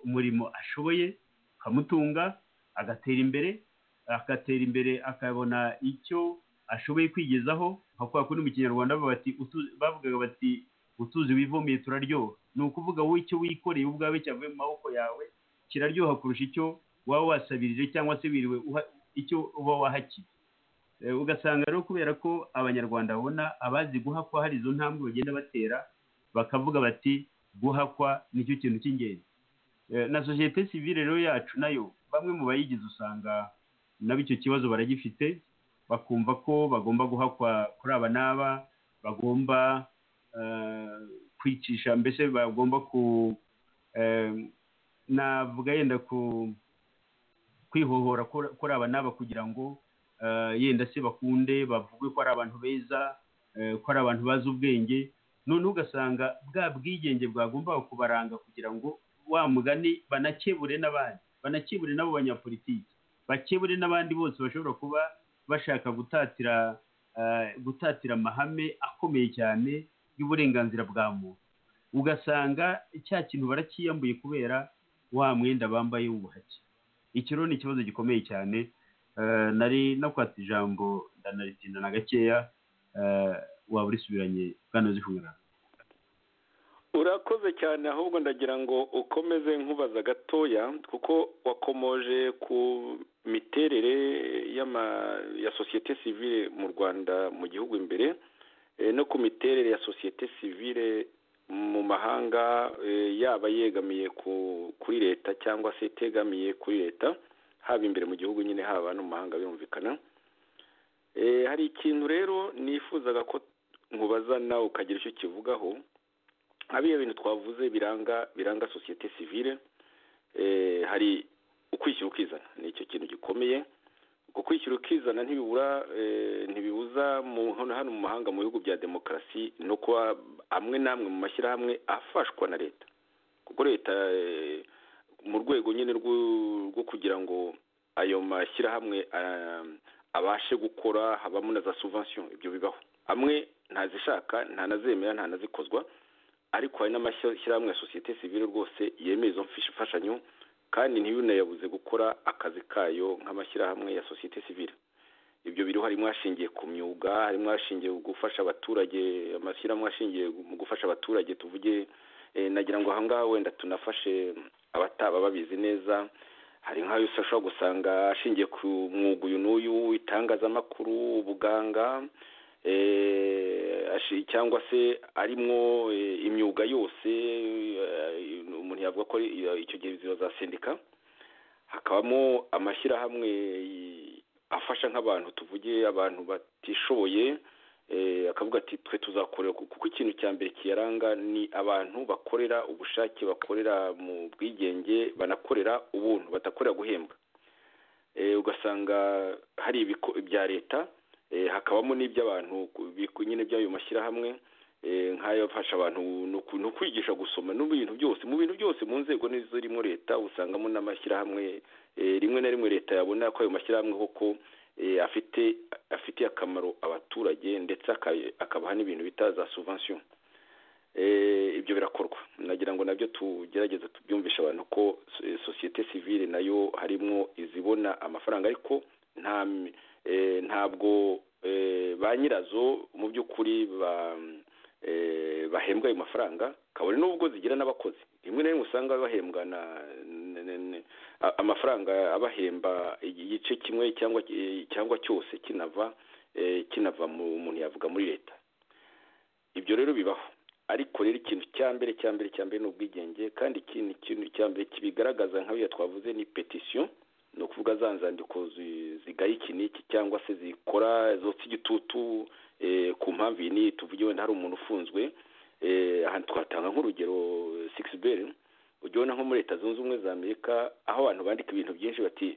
umurimo ashoboye ukamutunga agatera imbere agatera imbere akabona icyo ashoboye kwigezaho nka kwa kundi mu kinyarwanda bavugaga bati utuzi wivomeye turaryoha ni ukuvuga wowe icyo wikoreye ubwawe cyavuye mu maboko yawe kiraryoha kurusha icyo waba wasabirije cyangwa se wiriwe icyo uba wahakiye ugasanga rero kubera ko abanyarwanda babona abazi guhakwa hari izo ntambwe bagenda batera bakavuga bati guhakwa nicyo kintu cy'ingenzi na sosiyete sivire rero yacu nayo bamwe mu bayigize usanga nabo icyo kibazo baragifite bakumva ko bagomba guhakwa kuri aba n'aba bagomba kwicisha mbese bagomba ku navuga yenda kwihohora kuri aba n'aba kugira ngo yenda se bakunde bavuge ko ari abantu beza ko ari abantu bazi ubwenge noneho ugasanga bwa bwigenge bwagombaga kubaranga kugira ngo wa mugani banakebure n'abandi banakebure n'abo banyapolitiki bakebure n'abandi bose bashobora kuba bashaka gutatira gutatira amahame akomeye cyane y'uburenganzira bwa muntu ugasanga cya kintu barakiyambuye kubera wa mwenda bambaye w'ubuhake iki rero ni ikibazo gikomeye cyane nari nakwata ijambo ndanaritinda na gakeya waba urisubiranye bwana zihura urakoze cyane ahubwo ndagira ngo ukomeze nkubaza gatoya kuko wakomoje ku miterere ya sosiyete sivire mu rwanda mu gihugu imbere no ku miterere ya sosiyete sivire mu mahanga yaba yegamiye kuri leta cyangwa se itegamiye kuri leta haba imbere mu gihugu nyine haba no mu mahanga birumvikana hari ikintu rero nifuzaga ko nkubaza nawe ukagira icyo kivugaho nk'abiyo bintu twavuze biranga biranga sosiyete sivire hari ukwishyira ukizana ni icyo kintu gikomeye kwishyura ukizana ntibibura ntibibuza hano mu mahanga mu bihugu bya demokarasi no kuba amwe n'amwe mu mashyirahamwe afashwa na leta kuko leta mu rwego nyine rwo kugira ngo ayo mashyirahamwe abashe gukora habamo na za suvansiyo ibyo bibaho amwe ntazishaka ntanazemera ntanazikozwa ariko hari n'amashyirahamwe ya sosiyete sivire rwose yemeye izo mfashanyo kandi ntibinayabuze gukora akazi kayo nk'amashyirahamwe ya sosiyete sivire ibyo biriho harimo hashingiye ku myuga harimo hashingiye gufasha abaturage amashyirahamwe ashingiye mu gufasha abaturage tuvuge nagira ngo ahangaha wenda tunafashe abataba babizi neza hari nk'ayo ushobora gusanga ashingiye ku mwuga uyu n'uyu itangazamakuru ubuganga cyangwa se arimo imyuga yose umuntu yavuga ko icyo gihe ziba za sendika hakabamo amashyirahamwe afasha nk'abantu tuvuge abantu batishoboye akavuga ati twe tuzakorera kuko ikintu cya mbere kiyaranga ni abantu bakorera ubushake bakorera mu bwigenge banakorera ubuntu badakorera guhembwa ugasanga hari ibya leta hakabamo n'iby'abantu nyine by'ayo mashyirahamwe nk'ayafasha abantu ni ukwigisha gusoma no mu bintu byose mu bintu byose mu nzego zirimo leta usangamo n'amashyirahamwe rimwe na rimwe leta yabona ko ayo mashyirahamwe koko afite afitiye akamaro abaturage ndetse akabaha n'ibintu bita za suvansiyo ibyo birakorwa nagira ngo nabyo tugerageze tubyumvishe abantu ko sosiyete sivire nayo harimo izibona amafaranga ariko nta ntabwo ba nyirazo mu by'ukuri bahembwa ayo mafaranga kabone n'ubwo zigira n'abakozi rimwe na rimwe usanga bahembwa amafaranga abahemba igice kimwe cyangwa cyose kinava kinava mu muntu yavuga muri leta ibyo rero bibaho ariko rero ikintu cya mbere cya mbere cya mbere ni ubwigenge kandi ikintu cya mbere kibigaragaza nk'ayo twavuze ni petisiyo ni ukuvuga za nzandiko zigaye iki n'iki cyangwa se zikora zotsa igitutu ku mpamvu iyi n'iyi tuvuge wenda hari umuntu ufunzwe ahantu twatanga nk'urugero sigisi beri ujya ubona nko muri leta zunze ubumwe za amerika aho abantu bandika ibintu byinshi bati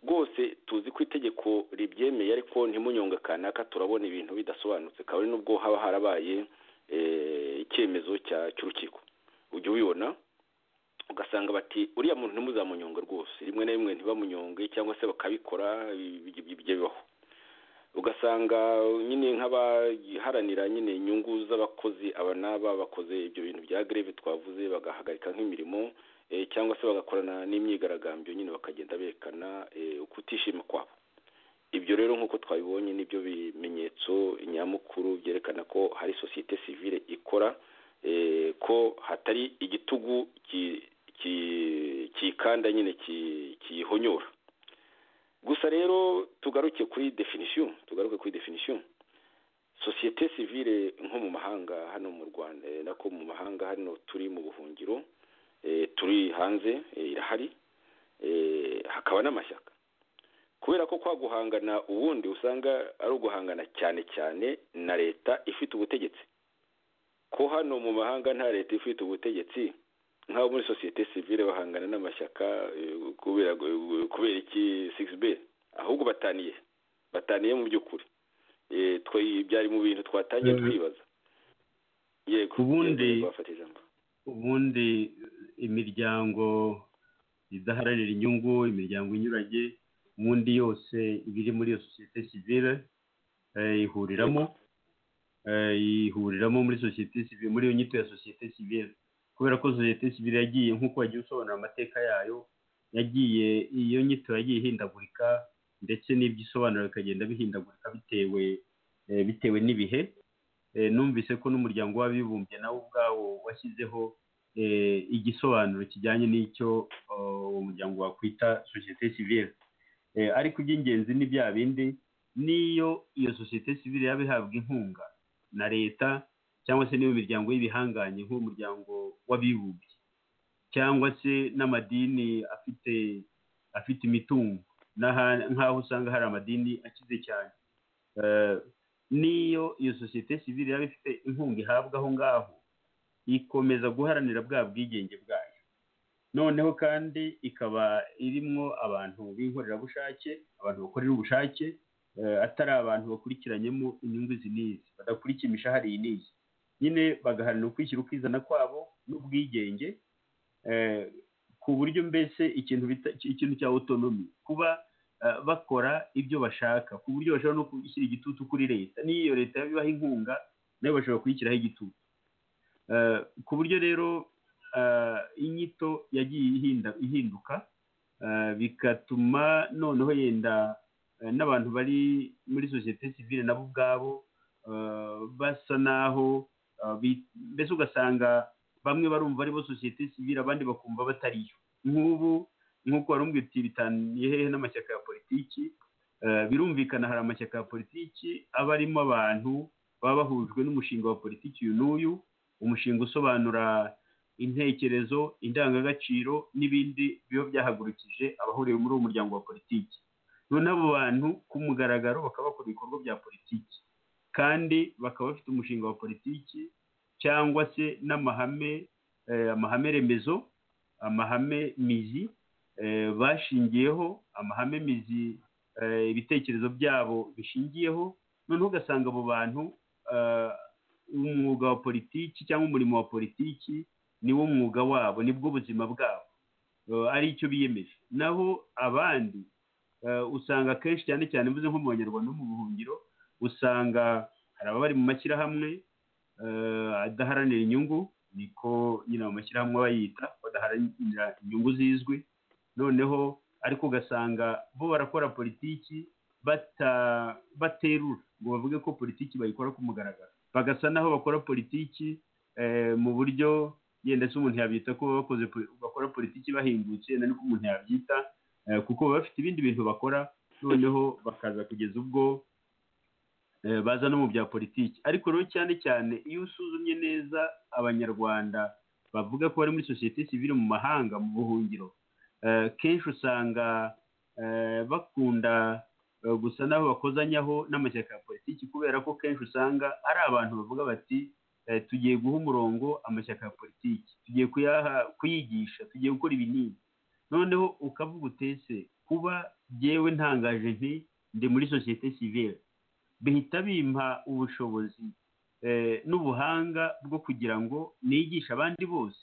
rwose tuzi ko itegeko ribyemeye ariko ntimunyonga kanaka turabona ibintu bidasobanutse kabone n'ubwo haba harabaye icyemezo cy'urukiko ujya ubibona ugasanga bati uriya muntu ntimuzamunyonge rwose rimwe na rimwe ntibamunyonge cyangwa se bakabikora ibyo bibaho ugasanga nyine nk'abaharanira nyine inyungu z'abakozi aba n'aba bakoze ibyo bintu bya greve twavuze bagahagarika nk'imirimo cyangwa se bagakorana n'imyigaragambyo nyine bakagenda berekana ukutishima kwabo ibyo rero nk'uko twabibonye nibyo bimenyetso nyamukuru byerekana ko hari sosiyete sivire ikora ko hatari igitugu kikanda nyine kihonyora gusa rero tugaruke kuri definisiyo tugaruke kuri definisiyo sosiyete sivire nko mu mahanga hano mu rwanda nako mu mahanga hano turi mu buhungiro turi hanze irahari hakaba n'amashyaka kubera ko kwa guhangana ubundi usanga ari uguhangana cyane cyane na leta ifite ubutegetsi ko hano mu mahanga nta leta ifite ubutegetsi nk'abo muri sosiyete sivire bahangana n'amashyaka kubera iki sigisi be ahubwo bataniye bataniye mu by'ukuri byari mu bintu twatangiye twibaza yego ubundi ubundi imiryango idaharanira inyungu imiryango inyuranye ubundi yose iba iri muri iyo sosiyete sivire ihuriramo ihuriramo muri sosiyete sivire muri iyo nyito ya sosiyete sivire kubera ko sosiyete sivire yagiye nk'uko wagiye usobanura amateka yayo yagiye iyo nyito yagiye ihindagurika ndetse n'ibyo isobanura bikagenda bihindagurika bitewe bitewe n'ibihe numvise ko n'umuryango w'abibumbye nawo ubwawo washyizeho igisobanuro kijyanye n'icyo uwo muryango wakwita sosiyete sivire ariko iby'ingenzi ni bya bindi n'iyo iyo sosiyete sivire yaba ihabwa inkunga na leta cyangwa se n'iyo miryango y'ibihanganye nk'umuryango w'abibumbye cyangwa se n'amadini afite afite imitungo nk'aho usanga hari amadini akize cyane n'iyo iyo sosiyete sivire yaba ifite inkunga ihabwa aho ngaho ikomeza guharanira bwa bwigenge bwayo noneho kandi ikaba irimo abantu b'inkorerabushake abantu bakorera ubushake atari abantu bakurikiranyemo inyungu izi n'izi badakurikiye imishahara iyi n'iyi nyine bagaharanira ukwishyira ukizana kwabo n'ubwigenge ku buryo mbese ikintu ikintu cya otonomi kuba bakora ibyo bashaka ku buryo bashobora no gushyira igitutu kuri leta n'iyo leta bibaha inkunga nayo bashobora kuyishyiraho igitutu ku buryo rero inyito yagiye ihinduka bigatuma noneho yenda n'abantu bari muri sosiyete sivile nabo ubwabo basa naho mbese ugasanga bamwe barumva aribo sosiyete sivile abandi bakumva batariyo nk'ubu nk'uko wari uti bitaniye hehe n'amashyaka ya politiki birumvikana hari amashyaka ya politiki aba arimo abantu baba bahujwe n'umushinga wa politiki uyu n'uyu umushinga usobanura intekerezo indangagaciro n'ibindi biba byahagurukije abahuriye muri uwo muryango wa politiki noneho abo bantu ku mugaragaro bakaba bakora ibikorwa bya politiki kandi bakaba bafite umushinga wa politiki cyangwa se n'amahame amahame remezo amahame mizi bashingiyeho amahame mizi ibitekerezo byabo bishingiyeho noneho ugasanga abo bantu umwuga wa politiki cyangwa umurimo wa politiki niwo mwuga wabo nibwo ubuzima bwabo ari icyo biyemeje naho abandi usanga akenshi cyane cyane mvuze nko mu banyarwanda no mu buhungiro usanga hari ababa bari mu mashyirahamwe adaharanira inyungu niko nyine mu mashyirahamwe bayita badaharanira inyungu zizwi noneho ariko ugasanga bo barakora politiki baterura ngo bavuge ko politiki bayikora ku mugaragaro bagasa naho bakora politiki mu buryo yenda se umuntu yabyita ko bakoze bakora politiki bahingutse yenda nuko umuntu yabyita kuko baba bafite ibindi bintu bakora noneho bakaza kugeza ubwo baza no mu bya politiki ariko rero cyane cyane iyo usuzumye neza abanyarwanda bavuga ko bari muri sosiyete sivile mu mahanga mu buhungiro kenshi usanga bakunda gusa naho bakozanyaho n'amashyaka ya politiki kubera ko kenshi usanga ari abantu bavuga bati tugiye guha umurongo amashyaka ya politiki tugiye kuyigisha tugiye gukora ibinini noneho ukavuga utese kuba byewe ntangaje nti ndi muri sosiyete sivile bihita bimpa ubushobozi n'ubuhanga bwo kugira ngo nigishe abandi bose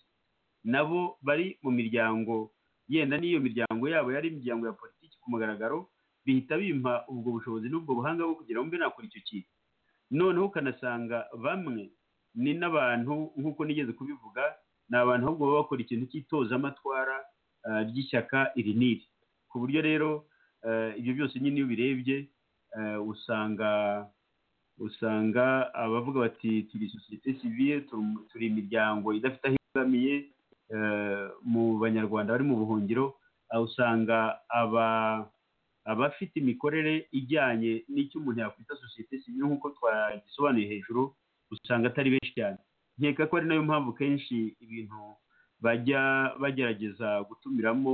nabo bari mu miryango yenda n'iyo miryango yabo yari imiryango ya politiki ku mugaragaro bihita bimpa ubwo bushobozi n'ubwo buhanga bwo kugira ngo mbe nakora icyo kintu noneho ukanasanga bamwe ni n'abantu nk'uko nigeze kubivuga ni abantu ahubwo baba bakora ikintu cy'itozamatwara ry'ishyaka iri n'iri ku buryo rero ibyo byose nyine iyo ubirebye usanga usanga abavuga bati turi sosiyete sivile turi imiryango idafite aho ibangamiye mu banyarwanda bari mu buhungiro usanga abafite imikorere ijyanye n'icyo umuntu yakwita sosiyete sivile nk'uko twagisobanuye hejuru usanga atari benshi cyane nkeka ko ari nayo mpamvu kenshi ibintu bajya bagerageza gutumiramo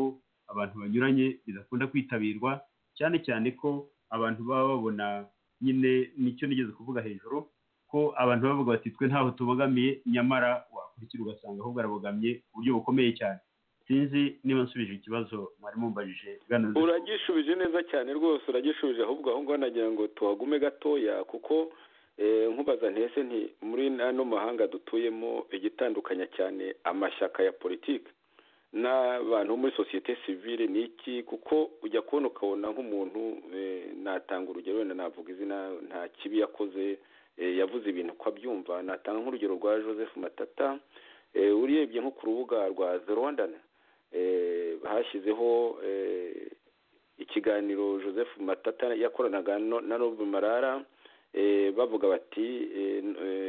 abantu banyuranye bidakunda kwitabirwa cyane cyane ko abantu baba babona nyine nicyo nigeze kuvuga hejuru ko abantu bavuga bati twe ntaho tubogamiye nyamara wakurikira ugasanga ahubwo arabogamye ku buryo bukomeye cyane sinzi niba nsubije ikibazo mwari mumbajije uragishubije neza cyane rwose uragishubije ahubwo aho ngaho nagira ngo tuhagume gatoya kuko nkubaza ntese nti muri ano mahanga dutuyemo igitandukanya cyane amashyaka ya politiki n'abantu muri sosiyete sivile ni iki kuko ujya kubona ukabona nk'umuntu natanga urugero wenda navuga izina nta kibi yakoze yavuze ibintu uko abyumva natanga nk'urugero rwa joseph matata urebye nko ku rubuga rwa zerwandana hashyizeho ikiganiro joseph matata yakoranaga na robe marara bavuga bati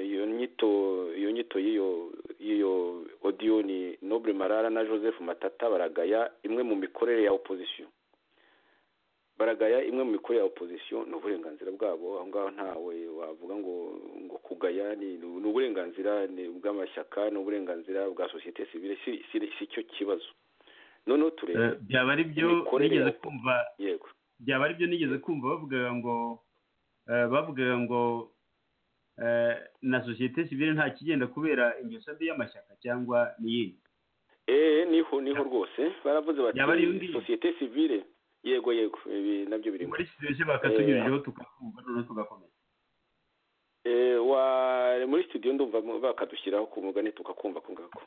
iyo nyito iyo nyito y'iyo odiyo ni noble marara na joseph matata baragaya imwe mu mikorere ya opozisiyo baragaya imwe mu mikorere ya opozisiyo ni uburenganzira bwabo aho ngaho ntawe wavuga ngo ngo kugaya ni uburenganzira bw'amashyaka ni uburenganzira bwa sosiyete sivile si cyo kibazo noneho turebe byaba ari byo nigeze kumva byaba ari byo nigeze kumva bavuga ngo bavugaga ngo na sosiyete sivile nta kigenda kubera ingeso mbi y'amashyaka cyangwa n'iyindi eee niho niho rwose baravuze bati sosiyete sivire yego yego ibi nabyo biri muri studio bakatunyurijeho tugakumva noneho tugakomeza eee muri studio ndumva bakadushyiraho ku mugani tugakumva ako ngako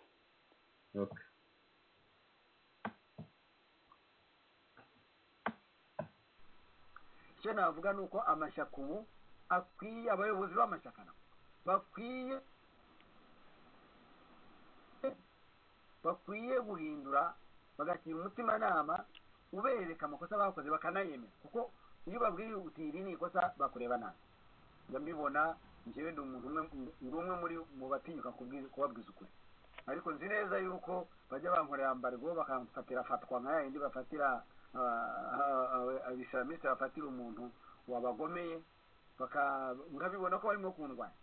icyo navuga ni uko amashyaka ubu akwiye abayobozi b'amashyaka bakwiye bakwiye guhindura bagagira umutimanama ubereka amakosa bakoze bakanayemera kuko iyo babwiye uti iri ni ikosa bakureba nabi njya mbibona njyewe ndi umuntu umwe muri mu batinyuka kubabwiza ukuri ariko nzi neza yuko bajya bankorera mbargo bakamfatira fatwa nka yindi bafatira abisilamu bafatira umuntu wabagomeye urabibona ko barimo kundwanya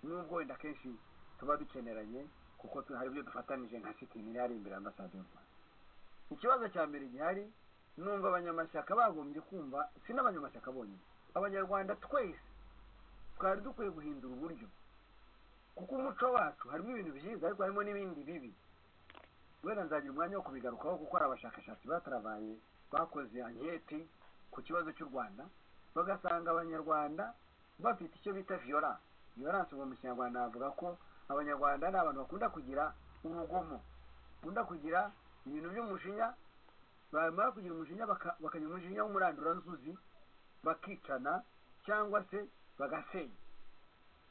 n'ubwo wenda akenshi tuba dukeneranye kuko hari ibyo dufatanije nka sitingi yari imbere ambasade y'u rwanda ikibazo cya mbere gihari numva abanyamashyaka bagombye kumva si n'abanyamashyaka bonyine abanyarwanda twese twari dukwiye guhindura uburyo kuko umuco wacu harimo ibintu byiza ariko harimo n'ibindi bibi wenda nzagira umwanya wo kubigarukaho kuko hari abashakashatsi batarabaye bakoze anketi ku kibazo cy'u rwanda bagasanga abanyarwanda bafite icyo bita viyoranse viyoranse ubu mu kinyarwanda bavuga ko abanyarwanda ni abantu bakunda kugira urugomo bakunda kugira ibintu by'umushinya bamara kugira umushinya bakagira umushinya w'umuranduranzuzi bakicana cyangwa se bagasenya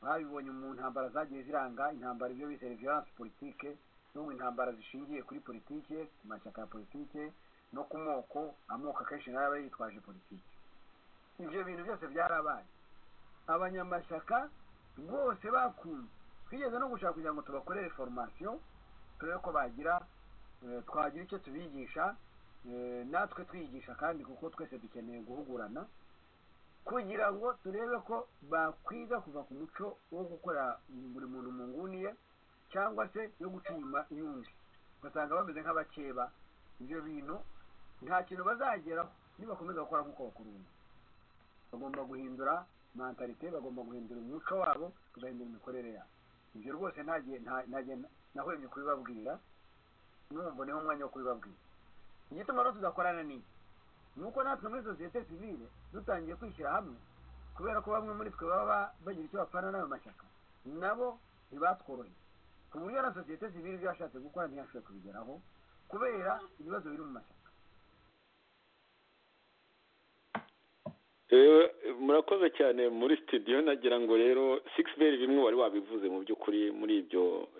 babibonye mu ntambara zagiye ziranga intambara ibyo bise viyoranse politike n'ubu intambara zishingiye kuri politike ku mashyaka ya politike no ku moko amoko akenshi nayo aba yitwaje politike ibyo bintu byose byarabaye abanyamashyaka rwose bakunze twigeze no gushaka kugira ngo tubakorere foromasiyo turebe ko bagira twagira icyo tubigisha natwe twigisha kandi kuko twese dukeneye guhugurana kugira ngo turebe ko bakwiga kuva ku muco wo gukorera buri muntu mu nguni ye cyangwa se yo guca inyuma y'undi ugasanga bameze nk'abakeba ibyo bintu nta kintu bazageraho nibakomeza gukora nk'uko bakurunda bagomba guhindura mentalite bagomba guhindura umuco wabo bagahindura imikorere yabo ibyo rwose nahwemye kubibabwira n'umuboneye umwanya wo kubibabwira igituma rero tudakorana n'iyi ni uko natwe muri sosiyete sivire dutangiye kwishyira hamwe kubera ko bamwe muri twe baba bagira icyo bapfana n'ayo mashyaka nabo ntibatworoheye ku buryo na sosiyete sivire ibyo yashatse gukora ntiyashoboye kubigeraho kubera ibibazo biri mu mashyaka murakoze cyane muri studio nagira ngo rero sigisi beri bimwe wari wabivuze mu by'ukuri muri ibyo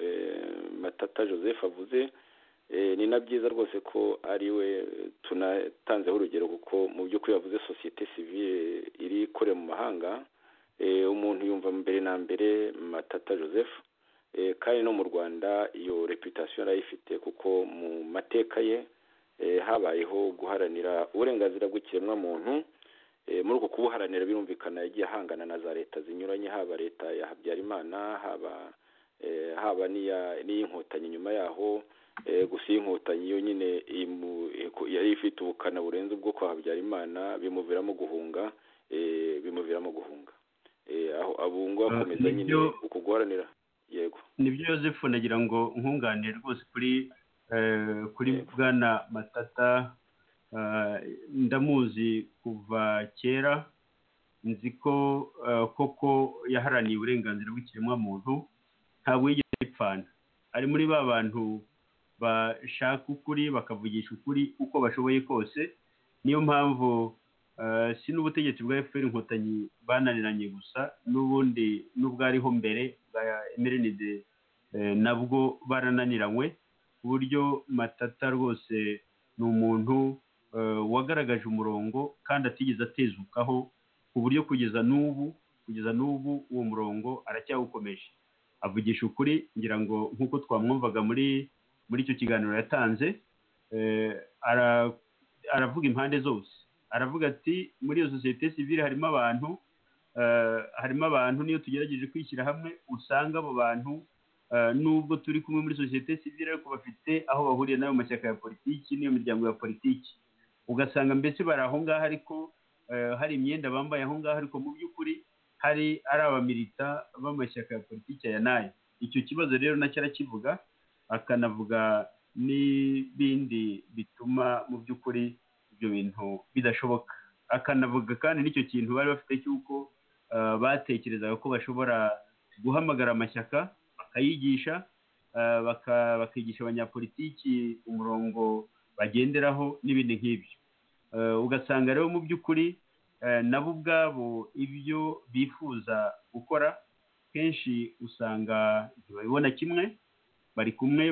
matata joseph avuze ni na byiza rwose ko ari we tunatanzeho urugero kuko mu by'ukuri yavuze sosiyete sivire iri ikorera mu mahanga umuntu yumva mbere na mbere matata joseph kandi no mu rwanda iyo reputasiyo arayifite kuko mu mateka ye habayeho guharanira uburenganzira bw'ikiremwamuntu muri uko kubuharanira birumvikana yagiye ahangana na za leta zinyuranye haba leta ya habyarimana haba haba n'iy'inkotanyi nyuma yaho gusa iy'inkotanyi yo nyine yari ifite ubukana burenze ubwo kwa habyarimana bimuviramo guhunga bimuviramo guhunga aho akomeza nyine uko guharanira yego nibyo Yosefu nagira ngo nkunganire rwose kuri kuri bwana matata ndamuzi kuva kera nzi ko koko yaharaniye uburenganzira bw'ikiremwamuntu ntabwo yigeze ipfana ari muri ba bantu bashaka ukuri bakavugisha ukuri uko bashoboye kose niyo mpamvu si n'ubutegetsi bwa efuperi inkotanyi bananiranye gusa n'ubundi n'ubwariho mbere bwa emerenide nabwo barananiranywe ku buryo matata rwose ni umuntu wagaragaje umurongo kandi atigeze atezukaho ku buryo kugeza n'ubu kugeza n'ubu uwo murongo aracyawukomeje avugisha ukuri ngira ngo nk'uko twamwumvaga muri muri icyo kiganiro yatanze aravuga impande zose aravuga ati muri iyo sosiyete sivire harimo abantu harimo abantu niyo tugerageje kwishyira hamwe usanga abo bantu nubwo turi kumwe muri sosiyete sivire ariko bafite aho bahuriye n'ayo mashyaka ya politiki n'iyo miryango ya politiki ugasanga mbese bari aho ngaho ariko hari imyenda bambaye aho ngaho ariko mu by'ukuri hari ari abamilita b'amashyaka ya politiki ya nayo icyo kibazo rero nacyo arakivuga akanavuga n'ibindi bituma mu by'ukuri ibyo bintu bidashoboka akanavuga kandi n'icyo kintu bari bafite cy'uko batekerezaga ko bashobora guhamagara amashyaka bakayigisha bakigisha abanyapolitiki umurongo bagenderaho n'ibindi nk'ibyo ugasanga rero mu by'ukuri nabo ubwabo ibyo bifuza gukora kenshi usanga ntibabibona kimwe bari kumwe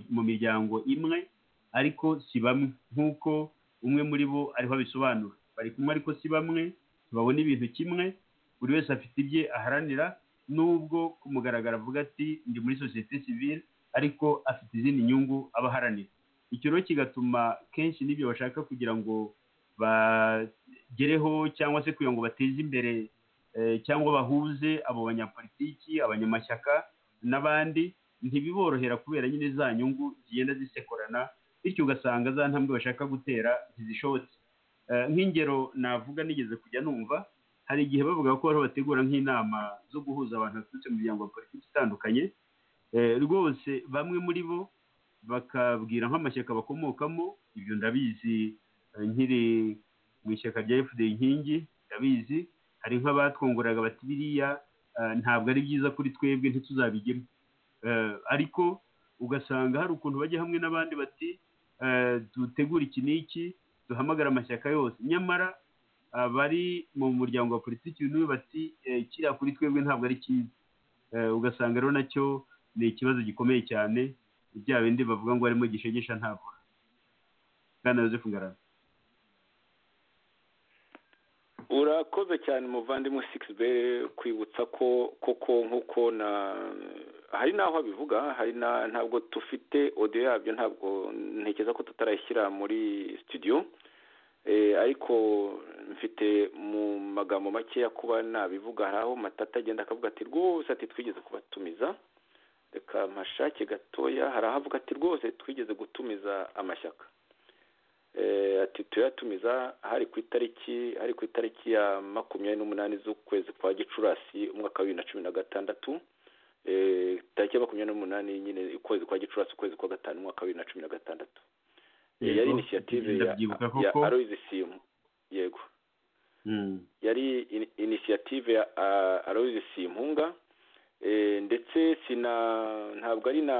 mu miryango imwe ariko si bamwe nk'uko umwe muri bo ariho abisobanura bari kumwe ariko si bamwe ntibabona ibintu kimwe buri wese afite ibye aharanira nubwo kumugaragara avuga ati ndi muri sosiyete sivile ariko afite izindi nyungu aba aharanira icyo rero kigatuma kenshi n'ibyo bashaka kugira ngo bagereho cyangwa se kugira ngo bateze imbere cyangwa bahuze abo banyapolitiki abanyamashyaka n'abandi ntibiborohera kubera nyine za nyungu zigenda zisekorana bityo ugasanga za ntambwe bashaka gutera ntizishobotse nk'ingero navuga nigeze kujya numva hari igihe bavuga ko bariho bategura nk'inama zo guhuza abantu baturutse mu miryango ya politiki itandukanye rwose bamwe muri bo bakabwira nk'amashyaka bakomokamo ibyo ndabizi nkiri mu ishyaka rya efudu inkingi ndabizi hari nk'abatwongoreraga bati biriya ntabwo ari byiza kuri twebwe ntituzabigemo ariko ugasanga hari ukuntu bajya hamwe n'abandi bati dutegura iki n'iki duhamagara amashyaka yose nyamara abari mu muryango wa politiki niwe bati kiriya kuri twebwe ntabwo ari cyiza ugasanga rero nacyo ni ikibazo gikomeye cyane bya bindi bavuga ngo harimo gishegesha ntabwo bwana Joseph Ngarama urakoze cyane umuvandimwe sikisi be kwibutsa ko koko nk'uko na hari n'aho abivuga hari ntabwo dufite odiyo yabyo ntabwo ntekereza ko tutarayishyira muri studio ariko mfite mu magambo makeya kuba nabivuga hari aho matata agenda akavuga ati rwose ati twigeze kubatumiza reka amashake gatoya hari aho avuga ati rwose twigeze gutumiza amashyaka ati tuyatumiza hari ku itariki hari ku itariki ya makumyabiri n'umunani z'ukwezi kwa gicurasi umwaka wa bibiri na cumi na gatandatu tariki ya makumyabiri n'umunani nyine ukwezi kwa gicurasi ukwezi kwa gatanu umwaka wa bibiri na cumi na gatandatu yari inisiyative ya aroyizi simu yego yari inisiyative ya aroyizi simpunga ndetse sina ntabwo ari na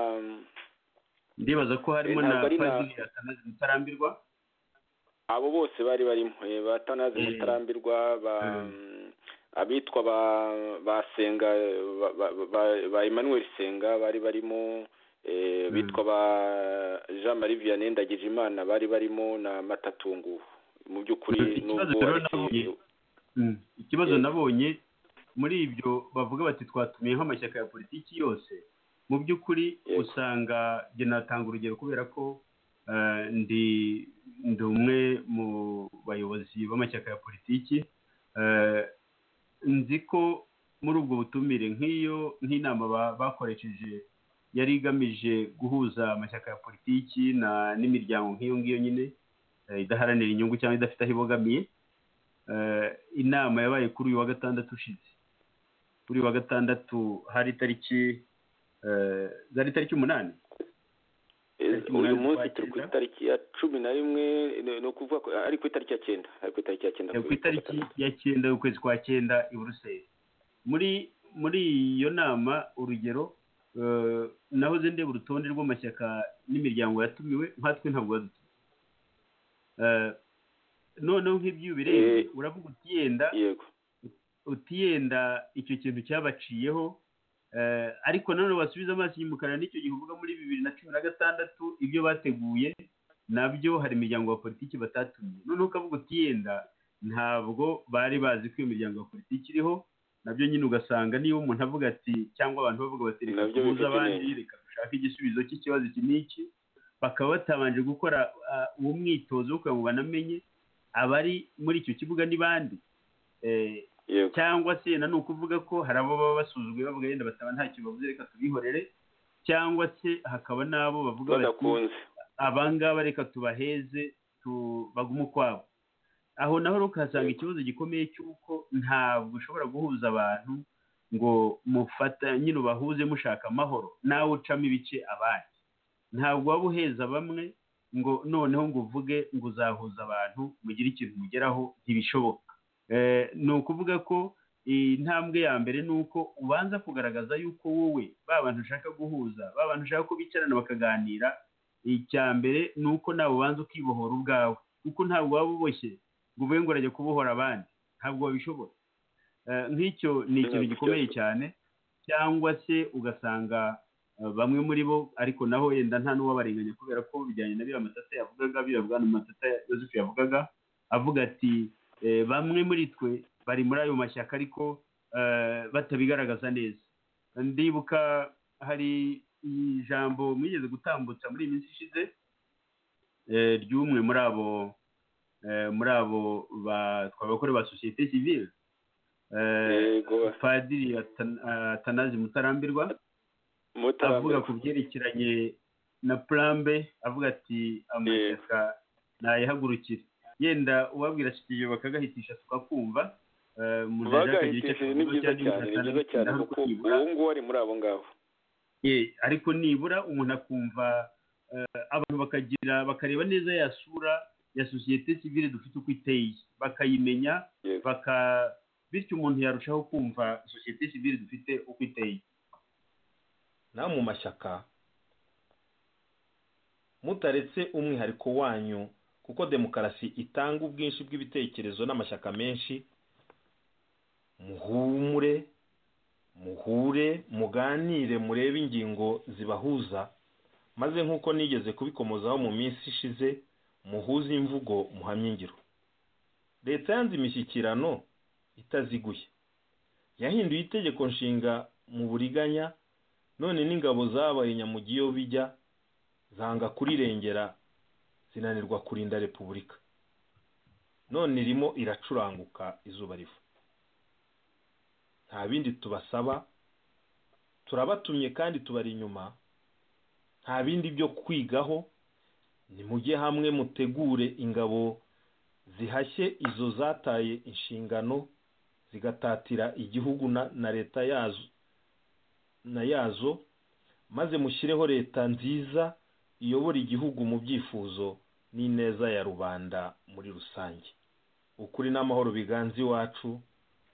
ndibaza ko harimo na padiri atanazi mutarambirwa abo bose bari barimo batanazi mutarambirwa abitwa ba senga ba emmanuel senga bari barimo bitwa ba jean marie vianney ndagijimana bari barimo na matatungu mu by'ukuri nubwo ikibazo nabonye muri ibyo bavuga bati twatumiye nk'amashyaka ya politiki yose mu by'ukuri usanga njye natanga urugero kubera ko ndi umwe mu bayobozi b'amashyaka ya politiki nzi ko muri ubwo butumire nk'iyo nk'inama bakoresheje yari igamije guhuza amashyaka ya politiki n'imiryango nk'iyo ngiyo nyine idaharanira inyungu cyangwa idafite aho ibogamiye inama yabaye kuri uyu wa gatandatu ushize kuri uyu wa gatandatu hari itariki zari itariki umunani uyu munsi turi ku itariki ya cumi na rimwe ni ukuvuga ko ari ku itariki ya cyenda ari ku itariki ya cyenda ku itariki ya cyenda y'ukwezi kwa cyenda i buruseli muri muri iyo nama urugero nahoze ndeba urutonde rw'amashyaka n'imiryango yatumiwe nkatwe ntabwo badutumiye noneho nk'ibyo bireba uravuga uti yenda uti yenda icyo kintu cyabaciyeho ariko nanone wasubiza amaso inyuma ukareba n'icyo gihe uvuga muri bibiri na cumi na gatandatu ibyo bateguye nabyo hari imiryango ya politiki batatumiye noneho ukavuga uti yenda ntabwo bari bazi ko iyo miryango ya politiki iriho nabyo nyine ugasanga niba umuntu avuga ati cyangwa abantu bavuga bati reka tubuze abandi reka dushake igisubizo cy'ikibazo iki n'iki bakaba batabanje gukora uwo mwitozo wo kugira ngo banamenye abari muri icyo kibuga ni bandi cyangwa se na ni ukuvuga ko hari abo baba basuzuguye bavuga yenda bataba ntacyo bavuze reka tubihorere cyangwa se hakaba n'abo bavuga bati abangaba reka tubaheze bagume ukwabo aho naho rero ukahasanga ikibazo gikomeye cy'uko ntabwo ushobora guhuza abantu ngo mufata nyine ubahuze mushaka amahoro nawe ucamo ibice abandi ntabwo waba uheza bamwe ngo noneho ngo uvuge ngo uzahuza abantu mugire ikintu mugeraho ntibishoboka ni ukuvuga ko intambwe ya mbere ni uko ubanza kugaragaza yuko wowe ba bantu ushaka guhuza ba bantu ushaka ko bicarana bakaganira icya mbere ni uko nawe ubanza ukibohora ubwawe kuko ntabwo waba uboshye ngo uvuge ngo urajya kubohora abandi ntabwo wabishobora nk'icyo ni ikintu gikomeye cyane cyangwa se ugasanga bamwe muri bo ariko naho yenda nta n'uwabarenganya kubera ko bijyanye na biriya matata yavugaga biriya bwana matata yosefu yavugaga avuga ati bamwe muri twe bari muri ayo mashyaka ariko batabigaragaza neza ndibuka hari ijambo mwigeze gutambutsa muri iyi minsi ishize ry'umwe muri abo muri abo abakora ba sosiyete sivire padiri atanazi mutarambirwa avuga ku byerekeranye na purambe avuga ati amashyaka ntayahagurukire yenda uwabwira ashyikiye bakagahitisha tukakumva bagahitishije ni byiza cyane ni byiza cyane kuko uwo nguwo ari muri abo ngabo ariko nibura umuntu akumva abantu bakagira bakareba neza ya sura ya sosiyete sivire dufite uko iteye bakayimenya bityo umuntu yarushaho kumva sosiyete sivire dufite uko iteye nawe mu mashyaka mutaretse umwihariko wanyu kuko demokarasi itanga ubwinshi bw'ibitekerezo n'amashyaka menshi muhumure muhure muganire murebe ingingo zibahuza maze nk'uko nigeze kubikomozaho mu minsi ishize muhuze imvugo muhamye ingiro leta yanze imishyikirano itaziguye yahinduye itegeko nshinga mu buriganya none n'ingabo zabaye nyamugiyo bijya zanga kurirengera zinanirwa kurinda repubulika none irimo iracuranguka izuba riva nta bindi tubasaba turabatumye kandi tubari inyuma nta bindi byo kwigaho nimujye hamwe mutegure ingabo zihashye izo zataye inshingano zigatatira igihugu na leta yazo na yazo maze mushyireho leta nziza iyobora igihugu mu byifuzo n'ineza ya rubanda muri rusange ukuri n'amahoro biganza iwacu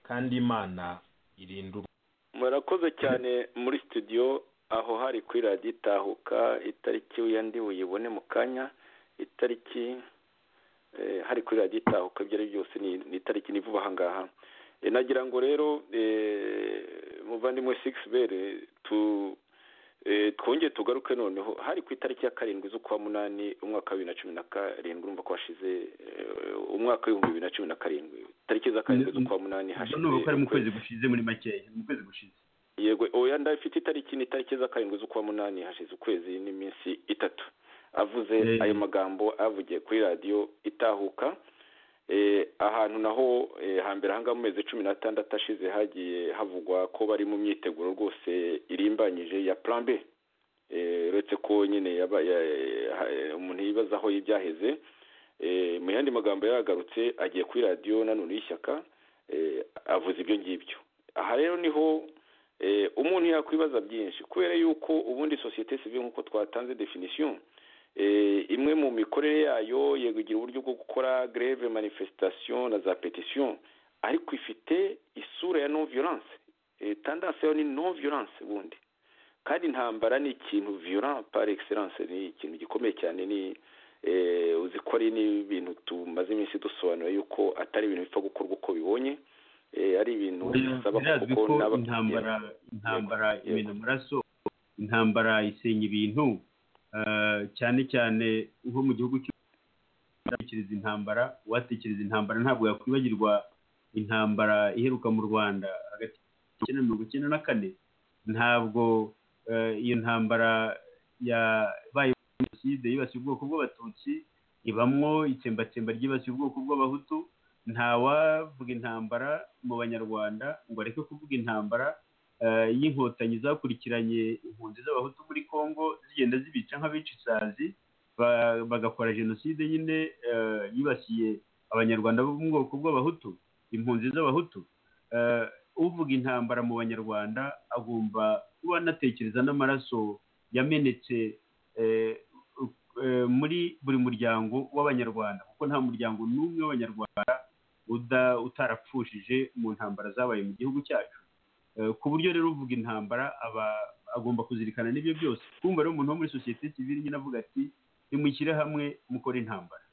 kandi imana irindura murakoze cyane muri studio aho hari kuri radiyo itahuka itariki w'iyo ndi buyibone mu kanya itariki hari kuri radiyo itahuka ibyo ari byose ni itariki ni vuba aha ngaha nagira ngo rero muvandimwe sigisi bere twongere tugaruke noneho hari ku itariki ya karindwi z'ukwa munani umwaka wa bibiri na cumi na karindwi urumva ko hashize umwaka w'ibihumbi bibiri na cumi na karindwi tariki za karindwi z'ukwa munani hashize ni ari mu kwezi gushize muri makeya mu kwezi gushize yego oya ndafite itariki ni itariki za karindwi z'ukwa munani hashize ukwezi n'iminsi itatu avuze ayo magambo avugiye kuri radiyo itahuka ahantu naho hambere ahangaha mu mezi cumi n'atandatu ashize hagiye havugwa ko bari mu myiteguro rwose irimbanyije ya purambe uretse ko nyine umuntu yibaza aho y'ibyaheze mu yandi magambo yaragarutse agiye kuri radiyo nanone y'ishyaka avuze ibyo ngibyo aha rero niho umuntu yakwibaza byinshi kubera yuko ubundi sosiyete sivire nk'uko twatanze definisiyo imwe mu mikorere yayo yegugira uburyo bwo gukora greve manifestation na za petition ariko ifite isura ya non violence tandanse yo ni non violence ubundi kandi intambara ni ikintu violent par excellence ni ikintu gikomeye cyane ni uzi ko ari n'ibintu tumaze iminsi dusobanura yuko atari ibintu bipfa gukorwa uko bibonye ari ibintu bisaba kuko intambara intambara ibintu amaraso intambara isenya ibintu cyane cyane nko mu gihugu cy'abatekereza intambara uwatekereza intambara ntabwo yakwibagirwa intambara iheruka mu rwanda hagati ya mirongo icyenda na kane ntabwo iyo ntambara yabaye jenoside yibasiye ubwoko bw'abatutsi ibamwo itsembatsemba ryibasiye ubwoko bw'abahutu ntawavuga intambara mu banyarwanda ngo areke kuvuga intambara y'inkotanyi zakurikiranye impunzi z'abahutu muri congo zigenda zibica nk'abica isazi bagakora jenoside nyine yibasiye abanyarwanda bo mu bwoko bw'abahutu impunzi z'abahutu uvuga intambara mu banyarwanda agomba kuba anatekereza n'amaraso yamenetse muri buri muryango w'abanyarwanda kuko nta muryango n'umwe w'abanyarwanda utarapfushije mu ntambara zabaye mu gihugu cyacu ku buryo rero uvuga intambara aba agomba kuzirikana n'ibyo byose kumva rero umuntu wo muri sosiyete sivire nyine avuga ati nimushyire hamwe mukore intambara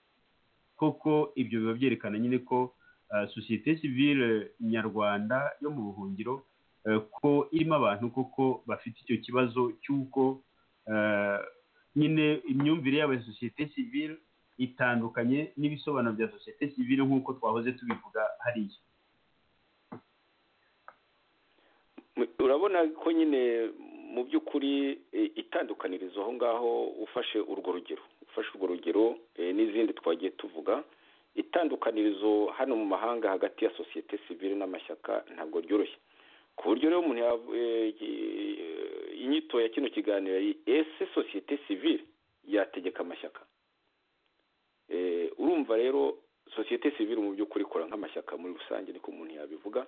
koko ibyo biba byerekana nyine ko sosiyete sivire nyarwanda yo mu buhungiro ko irimo abantu koko bafite icyo kibazo cy'uko nyine imyumvire yabo ya sosiyete sivire itandukanye n'ibisobanuro bya sosiyete sivire nk'uko twahoze tubivuga hariya urabona ko nyine mu by'ukuri itandukaniriza aho ngaho ufashe urwo rugero ufashe urwo rugero n'izindi twagiye tuvuga itandukanirizo hano mu mahanga hagati ya sosiyete sivire n'amashyaka ntabwo ryoroshye ku buryo rero umuntu inyito ya kino kiganiro ese sosiyete sivire yategeka amashyaka urumva rero sosiyete sivire mu by'ukuri ikora nk'amashyaka muri rusange niko umuntu yabivuga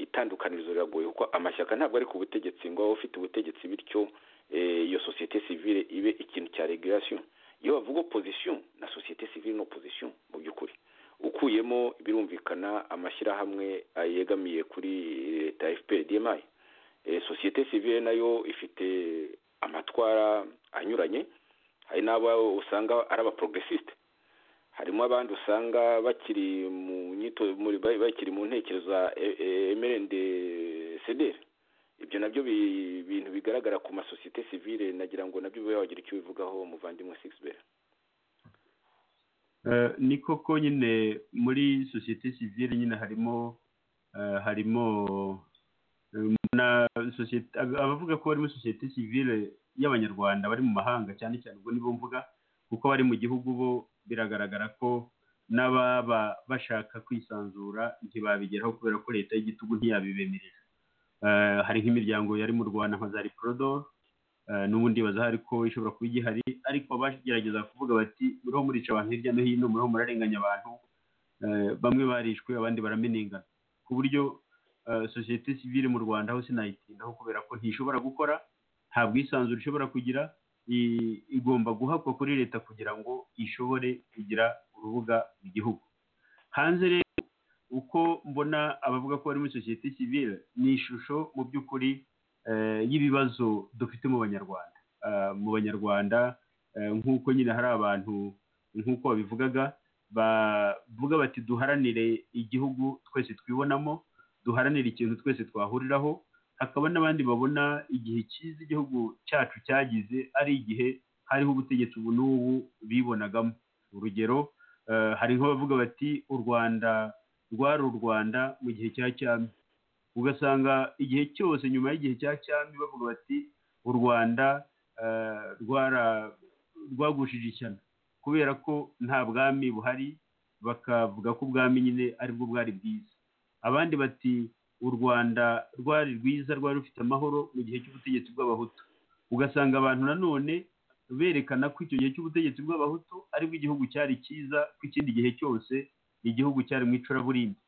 itandukanirizo riragoye kuko amashyaka ntabwo ari ku butegetsi ngo abe ufite ubutegetsi bityo iyo sosiyete sivire ibe ikintu cya regulation iyo bavuga opozisiyo na sosiyete sivire ni opozisiyo mu by'ukuri ukuyemo birumvikana amashyirahamwe yegamiye kuri leta fpr dmi sosiyete sivire nayo ifite amatwara anyuranye hari n'abo usanga ari abaprogressiste harimo abandi usanga bakiri mu nyito bakiri mu ntekerezo za emerende sederi ibyo nabyo bintu bigaragara ku masosiyete sivire nagira ngo nabyo biba wagira icyo bivugaho muvandimwe sigisi ni koko nyine muri sosiyete sivire nyine harimo harimo abavuga ko bari muri sosiyete sivire y'abanyarwanda bari mu mahanga cyane cyane ubwo nibo mvuga kuko bari mu gihugu bo biragaragara ko n'ababa bashaka kwisanzura ntibabigeraho kubera ko leta y'igitugu ntiyabibemerera hari nk'imiryango yari mu rwanda nka za riporodoro n'ubundi baza ko ishobora kuba igihari ariko bagerageza kuvuga bati muriho murica abantu hirya no hino muriho murarenganya abantu bamwe barishwe abandi baramenengana ku buryo sosiyete sivire mu rwanda aho sinayitindaho kubera ko ntishobora gukora nta bwisanzure ishobora kugira igomba guhabwa kuri leta kugira ngo ishobore kugira urubuga mu gihugu hanze rero uko mbona abavuga ko bari muri sosiyete sivire ni ishusho mu by'ukuri y'ibibazo dufite mu banyarwanda mu banyarwanda nk'uko nyine hari abantu nk'uko babivugaga bavuga bati duharanire igihugu twese twibonamo duharanire ikintu twese twahuriraho hakaba n'abandi babona igihe cyiza igihugu cyacu cyagize ari igihe hariho ubutegetsi ubu n'ubu bibonagamo urugero hari nk'abavuga bati u rwanda rwari u rwanda mu gihe cya cyami ugasanga igihe cyose nyuma y'igihe cya cyami bavuga bati u rwanda rwagushije ishyano kubera ko nta bwami buhari bakavuga ko ubwami nyine aribwo bwari bwiza abandi bati u rwanda rwari rwiza rwari rufite amahoro mu gihe cy'ubutegetsi bw'abahutu ugasanga abantu nanone berekana ko icyo gihe cy'ubutegetsi bw'abahutu aribwo igihugu cyari cyiza ko ikindi gihe cyose igihugu cyari mu icuraburindi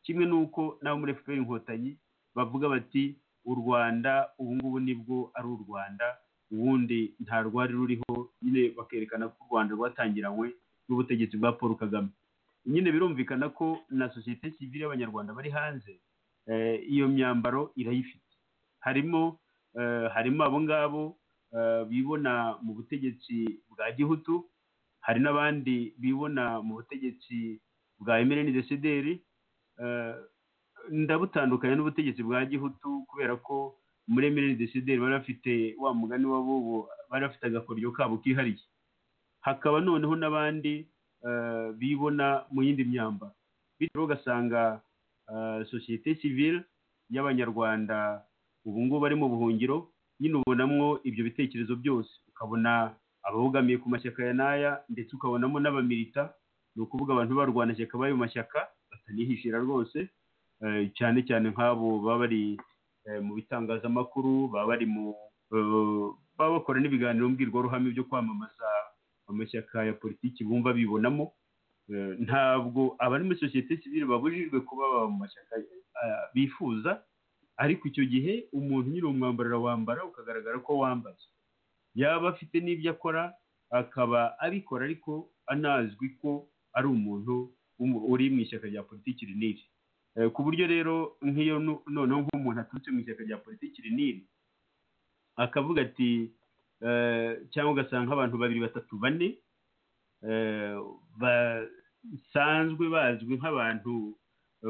kimwe n'uko n'abo muri fpr inkotanyi bavuga bati u rwanda ubu ngubu nibwo ari u rwanda ubundi nta rwari ruriho nyine bakerekana ko u rwanda rwatangiranywe n'ubutegetsi bwa paul kagame nyine birumvikana ko na sosiyete sivire y'abanyarwanda bari hanze iyo myambaro irayifite harimo harimo abo ngabo bibona mu butegetsi bwa gihutu hari n'abandi bibona mu butegetsi bwa emereni desideri ndabutandukanya n'ubutegetsi bwa gihutu kubera ko muri emereni desideri bari bafite wa mugani w'abubu bari bafite agakoryo kabo kihariye hakaba noneho n'abandi bibona mu yindi myambaro bityo ugasanga sosiyete sivire y'abanyarwanda ubu ngubu bari mu buhungiro nyine ubonamo ibyo bitekerezo byose ukabona ababogamiye ku mashyaka ya n'aya ndetse ukabonamo n'abamirita ni ukuvuga abantu barwana ishyaka bari mu mashyaka batanihishira rwose cyane cyane nk'abo baba bari mu bitangazamakuru baba bari mu baba bakora n'ibiganiro mbwirwaruhame byo kwamamaza amashyaka ya politiki bumva bibonamo ntabwo abari muri sosiyete sivire babujijwe kuba baba mu mashyaka bifuza ariko icyo gihe umuntu nyine umwambaro wambara ukagaragara ko wambaye yaba afite n'ibyo akora akaba abikora ariko anazwi ko ari umuntu uri mu ishyaka rya politiki rinini ku buryo rero nk'iyo noneho nk'umuntu aturutse mu ishyaka rya politiki rinini akavuga ati cyangwa ugasanga abantu babiri batatu bane basanzwe bazwi nk'abantu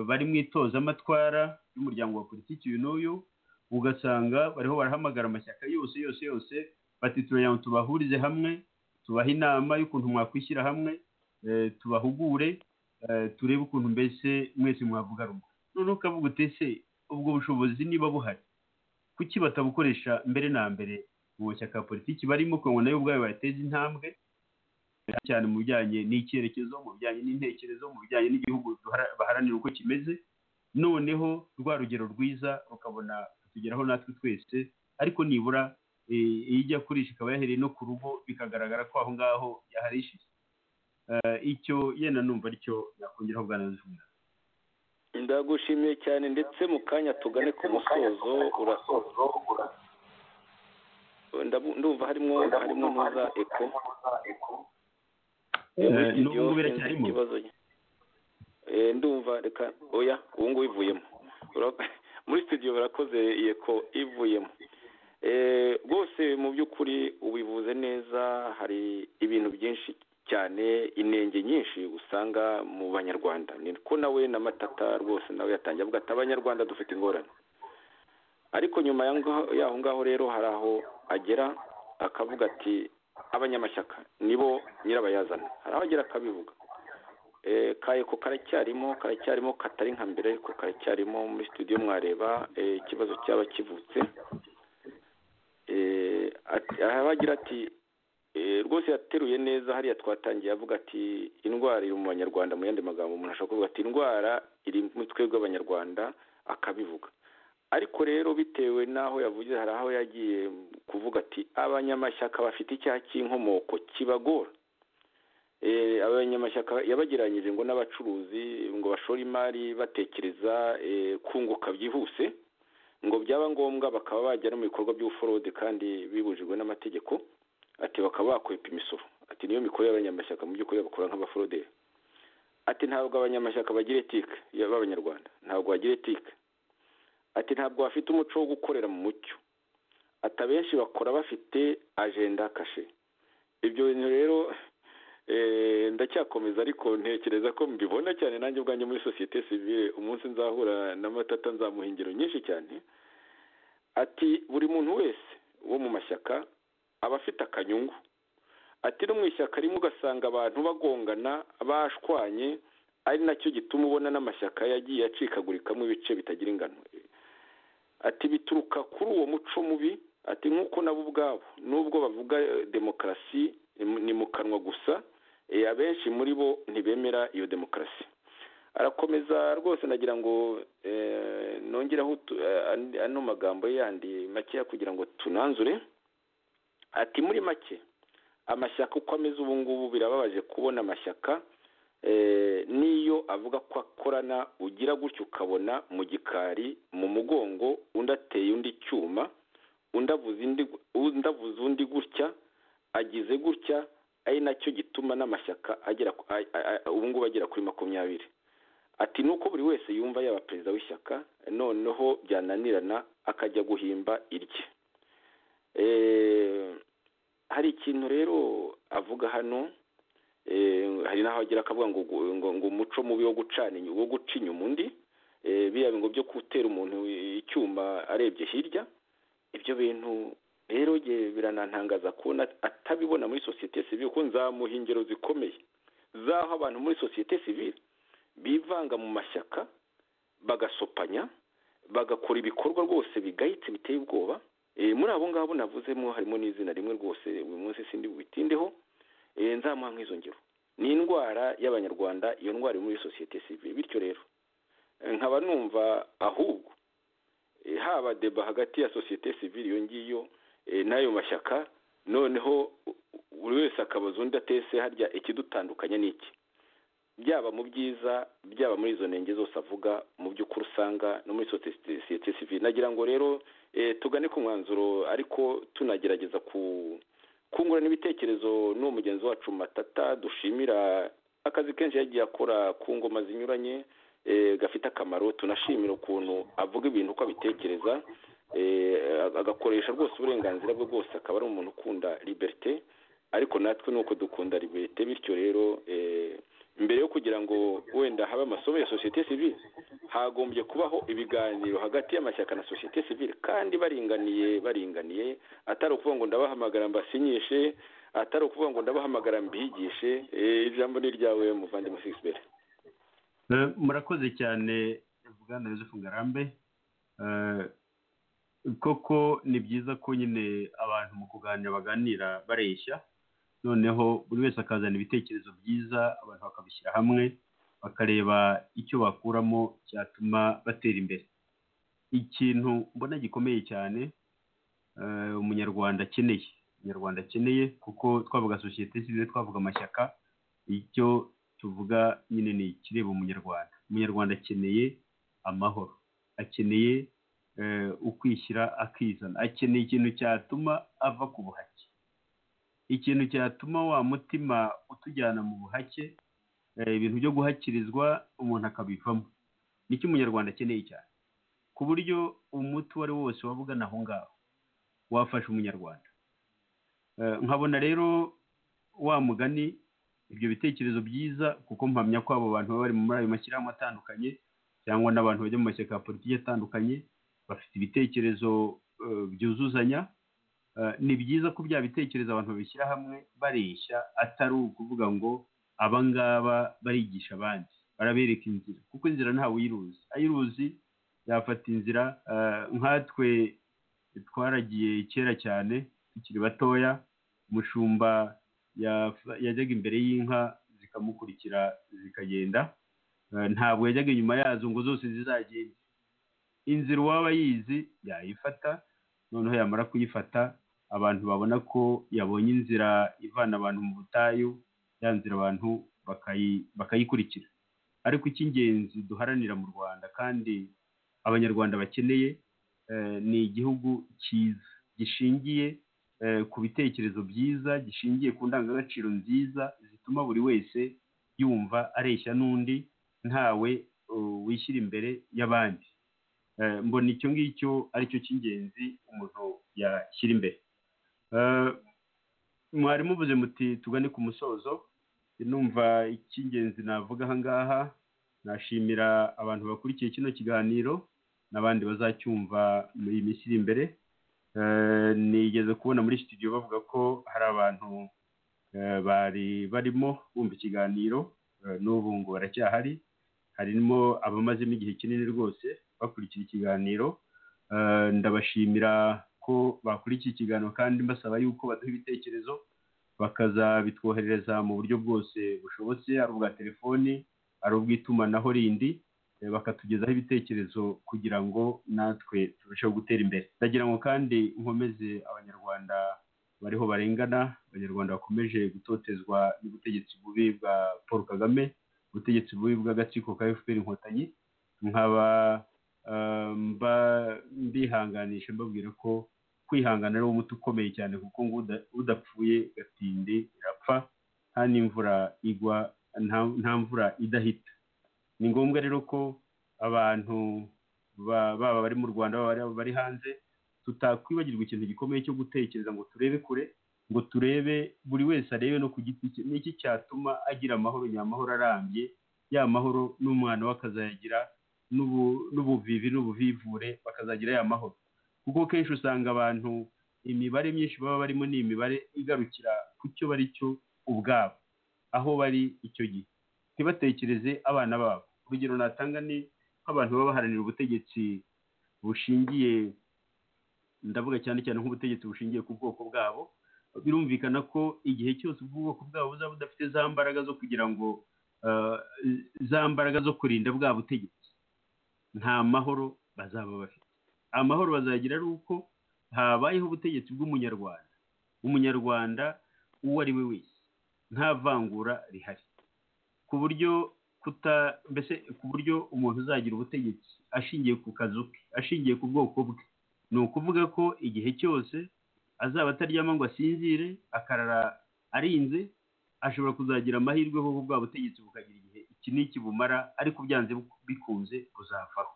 bari mu itozamatwara y'umuryango wa politiki uyu n'uyu ugasanga bariho barahamagara amashyaka yose yose yose bati turagira ngo tubahurize hamwe tubahe inama y'ukuntu mwakwishyira hamwe tubahugure turebe ukuntu mbese mwese mwavuga rumwe noneho ukavuga utese ubwo bushobozi niba buhari kuki batabukoresha mbere na mbere mu mashyaka ya politiki barimo kugira ngo nayo ubwayo bayateze intambwe cyane mu bijyanye n'icyerekezo mu bijyanye n'intekerezo mu bijyanye n'igihugu baharanira uko kimeze noneho rwa rugero rwiza rukabona kutugeraho natwe twese ariko nibura iyo ijya kurisha ikaba yahereye no ku rugo bikagaragara ko aho ngaho yaharishije icyo yenda numva aricyo yakongeraho bwa nazuba ndagushimiye cyane ndetse mu kanya tugane ku musozo urasoza ndumva harimo harimo ntuza eko n'ubu biracyarimo ndumva reka oya ubu ngubu ivuyemo muri studio barakoze iyi eko ivuyemo rwose mu by'ukuri ubivuze neza hari ibintu byinshi cyane inenge nyinshi usanga mu banyarwanda ni ko nawe na matata rwose nawe yatangiye avuga ati abanyarwanda dufite ingorane ariko nyuma y'aho ngaho rero hari aho agera akavuga ati abanyamashyaka nibo nyirabayazana hari aho agera akabivuga kayeko karacyarimo karacyarimo katari nka mbere ariko karacyarimo muri studio mwareba ikibazo cyaba kivutse abagira ati rwose yateruye neza hariya twatangiye avuga ati indwara iri mu banyarwanda mu yandi magambo umuntu ashobora kuvuga ati indwara iri mu twebwe abanyarwanda akabivuga ariko rero bitewe n'aho yavugiye hari aho yagiye kuvuga ati abanyamashyaka bafite icyaha cy'inkomoko kibagora abanyamashyaka yabagiranyije ngo n'abacuruzi ngo bashore imari batekereza kunguka byihuse ngo byaba ngombwa bakaba bajya no mu bikorwa by'ubuforode kandi bibujijwe n'amategeko ati bakaba bakwepa imisoro ati niyo mikoro y'abanyamashyaka mu by'ukuri bakora nk'abaforoderi ati ntabwo abanyamashyaka bagira etike b'abanyarwanda ntabwo bagira etike ati ntabwo bafite umuco wo gukorera mu mucyo ati abenshi bakora bafite ajenda kashe ibyo bintu rero ndacyakomeza ariko ntekereza ko mbibona cyane nanjye ubwanjye muri sosiyete sivire umunsi nzahura na matata nzamuha ingero nyinshi cyane ati buri muntu wese wo mu mashyaka aba afite akanyungu ati no mu ishyaka rimwe ugasanga abantu bagongana bashwanye ari nacyo gituma ubona n'amashyaka yagiye acikagurikamo ibice bitagira ingano ati bituruka kuri uwo muco mubi ati nk'uko nabo ubwabo n'ubwo bavuga demokarasi ni mu kanwa gusa abenshi muri bo ntibemera iyo demokarasi arakomeza rwose nagira ngo nongeraho ano magambo yandi makeya kugira ngo tunanzure ati muri make amashyaka uko ameze ubu ngubu birababaje kubona amashyaka n'iyo avuga ko akorana ugira gutyo ukabona mu gikari mu mugongo undi ateye undi icyuma undi avuze undi gutya agize gutya ari nacyo gituma n'amashyaka agera ubu ngubu agera kuri makumyabiri ati nuko buri wese yumva yaba perezida w'ishyaka noneho byananirana akajya guhimba irye hari ikintu rero avuga hano hari n'aho agira akavuga ngo umuco mubi wo gucana wo guca inyuma undi biriya ngo byo gutera umuntu icyuma arebye hirya ibyo bintu rero biranantangaza kubona atabibona muri sosiyete sivire kuko nzamuha ingero zikomeye z'aho abantu muri sosiyete sivire bivanga mu mashyaka bagasopanya bagakora ibikorwa rwose bigayitse biteye ubwoba muri abo ngabo navuzemo harimo n'izina rimwe rwose uyu munsi sindi bubitindeho nzamuha nk'izo ngero ni indwara y'abanyarwanda iyo ndwara iri muri sosiyete sivire bityo rero nkaba numva ahubwo haba deba hagati ya sosiyete sivire iyo ngiyo n'ayo mashyaka noneho buri wese akabaza undi atese harya ikidutandukanya ni iki byaba mu byiza byaba muri izo ntenge zose avuga mu by'ukuri usanga no muri sosiyete sivire nagira ngo rero tugane ku mwanzuro ariko tunagerageza ku kungurana ibitekerezo n'uwo mugenzi wacu matata dushimira akazi kenshi yagiye akora ku ngoma zinyuranye gafite akamaro tunashimira ukuntu avuga ibintu uko abitekereza agakoresha rwose uburenganzira bwe bwose akaba ari umuntu ukunda liberite ariko natwe ni uko dukunda liberite bityo rero mbere yo kugira ngo wenda habe amasomo ya sosiyete sivile hagombye kubaho ibiganiro hagati y'amashyaka na sosiyete sivile kandi baringaniye baringaniye atari ukuvuga ngo ndabahamagara mbasinyishe atari ukuvuga ngo ndabahamagara mbigishe ijambo ni iryawe muvandimwe sigisi murakoze cyane bwana Yosefu ngarambe koko ni byiza ko nyine abantu mu kuganira baganira bareshya noneho buri wese akazana ibitekerezo byiza abantu bakabishyira hamwe bakareba icyo bakuramo cyatuma batera imbere ikintu mbona gikomeye cyane umunyarwanda akeneye umunyarwanda akeneye kuko twavuga sosiyete sivile twavuga amashyaka icyo tuvuga nyine ni ikireba umunyarwanda umunyarwanda akeneye amahoro akeneye ukwishyira akizana akeneye ikintu cyatuma ava ku buhake ikintu cyatuma wa mutima utujyana mu buhake ibintu byo guhakirizwa umuntu akabivamo nicyo umunyarwanda akeneye cyane ku buryo umuti uwo ari wo wose waba ugana aho ngaho wafasha umunyarwanda nkabona rero wa mugani ibyo bitekerezo byiza kuko mpamya ko abo bantu baba bari muri ayo mashyirahamwe atandukanye cyangwa n'abantu bajya mu mashyaka ya politiki atandukanye bafite ibitekerezo byuzuzanya ni byiza ko bya bitekerezo abantu babishyira hamwe bareshya atari ukuvuga ngo aba ngaba barigisha abandi barabereka inzira kuko inzira ntawe uyiruzi ayiruzi yafata inzira nkatwe twaragiye kera cyane tukiri batoya umushumba yajyaga imbere y'inka zikamukurikira zikagenda ntabwo yajyaga inyuma yazo ngo zose zizagende inzira uwaba yizi yayifata noneho yamara kuyifata abantu babona ko yabonye inzira ivana abantu mu butayu ya nzira abantu bakayikurikira ariko icy'ingenzi duharanira mu rwanda kandi abanyarwanda bakeneye ni igihugu cyiza gishingiye ku bitekerezo byiza gishingiye ku ndangagaciro nziza zituma buri wese yumva areshya n'undi ntawe wishyira imbere y'abandi mbona icyo ngicyo aricyo cy'ingenzi umuntu yashyira imbere mwari muvuze muti tugane ku musozo numva icy'ingenzi navuga aha ngaha nashimira abantu bakurikiye kino kiganiro n'abandi bazacyumva muri iyi minsi iri imbere nigeze kubona muri studio bavuga ko hari abantu bari barimo bumva ikiganiro n'ubu ngo baracyahari harimo abamazemo igihe kinini rwose bakurikira ikiganiro ndabashimira ko bakurikiye ikiganiro kandi mbasaba yuko baduha ibitekerezo bakazabitwoherereza mu buryo bwose bushobotse ari ubwa telefoni ari ubw'itumanaho rindi bakatugezaho ibitekerezo kugira ngo natwe turusheho gutera imbere ndagira ngo kandi nkomeze abanyarwanda bariho barengana abanyarwanda bakomeje gutotezwa n'ubutegetsi bubi bwa paul kagame ubutegetsi bubi bw'agatsiko ka fpr inkotanyi nkaba mbihanganisha mbabwira ko kwihangana ari umuti ukomeye cyane kuko ngo udapfuye gatinde irapfa nta n'imvura igwa nta mvura idahita ni ngombwa rero ko abantu baba bari mu rwanda baba bari hanze tutakwibagirwa ikintu gikomeye cyo gutekereza ngo turebe kure ngo turebe buri wese arebe no ku giti cye n'iki cyatuma agira amahoro nyamahoro arambye ya mahoro n'umwana we akazayagira n'ubuvivi n'ubuvivure bakazagira ya mahoro kuko kenshi usanga abantu imibare myinshi baba barimo ni imibare igarukira ku cyo bari cyo ubwabo aho bari icyo gihe ntibatekereze abana babo urugero natanga ni nk'abantu baba baharanira ubutegetsi bushingiye ndavuga cyane cyane nk'ubutegetsi bushingiye ku bwoko bwabo birumvikana ko igihe cyose ubwoko bwabo buzaba budafite za mbaraga zo kugira ngo za mbaraga zo kurinda bwa butegetsi nta mahoro bazaba bafite amahoro bazagira ari uko habayeho ubutegetsi bw'umunyarwanda umunyarwanda uwo ari we wese nta vangura rihari ku buryo kuta mbese ku buryo umuntu uzagira ubutegetsi ashingiye ku kazu ke ashingiye ku bwoko bwe ni ukuvuga ko igihe cyose azaba ataryama ngo asinzire akarara arinze ashobora kuzagira amahirwe kuko bwa butegetsi bukagira igihe iki n'iki bumara ariko byanze bikunze buzavaho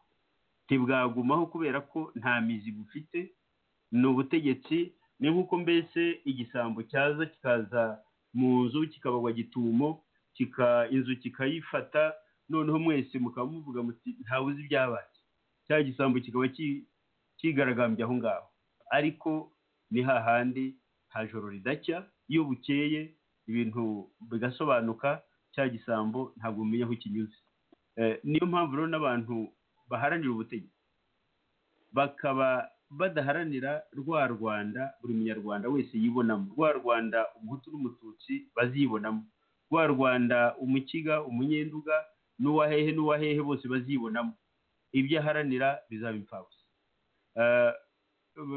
ntibwagumaho kubera ko nta mizi bufite ni ubutegetsi ni nk'uko mbese igisambo cyaza kikaza mu nzu kikabagwa gitumo inzu kikayifata noneho mwese mukaba muvuga muti ntawe uzi ibyabaye cya gisambo kikaba kigaragambye aho ngaho ariko ni hahandi nta joro ridacya iyo bukeye ibintu bigasobanuka cya gisambo ntabwo umenya aho kinyuze niyo mpamvu rero n'abantu baharanira ubutegetsi bakaba badaharanira rwa rwanda buri munyarwanda wese yibonamo rwa rwanda umuhutu n'umututsi bazibonamo rwa rwanda umukiga umunyenduga n'uwahehe n'uwahehe bose bazibonamo ibyo aharanira bizaba imfabusa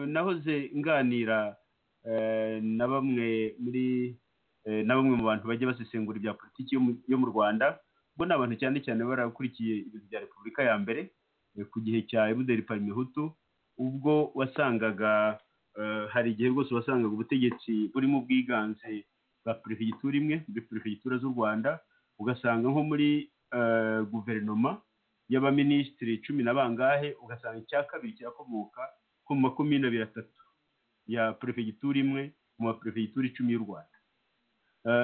nahoze nganira na bamwe muri na bamwe mu bantu bajya basesengura ibya politiki yo mu rwanda ubwo ni abantu cyane cyane barakurikiye ibintu bya repubulika ya mbere ku gihe cya emuderi parimehutu ubwo wasangaga hari igihe rwose wasangaga ubutegetsi burimo ubwiganze bwa perefegitura imwe muri perefegitura z'u rwanda ugasanga nko muri guverinoma y'abaminisitiri cumi na bangahe ugasanga icya kabiri kirakomoka ku makumyabiri na atatu ya perefegitura imwe mu maperefegitura icumi y'u rwanda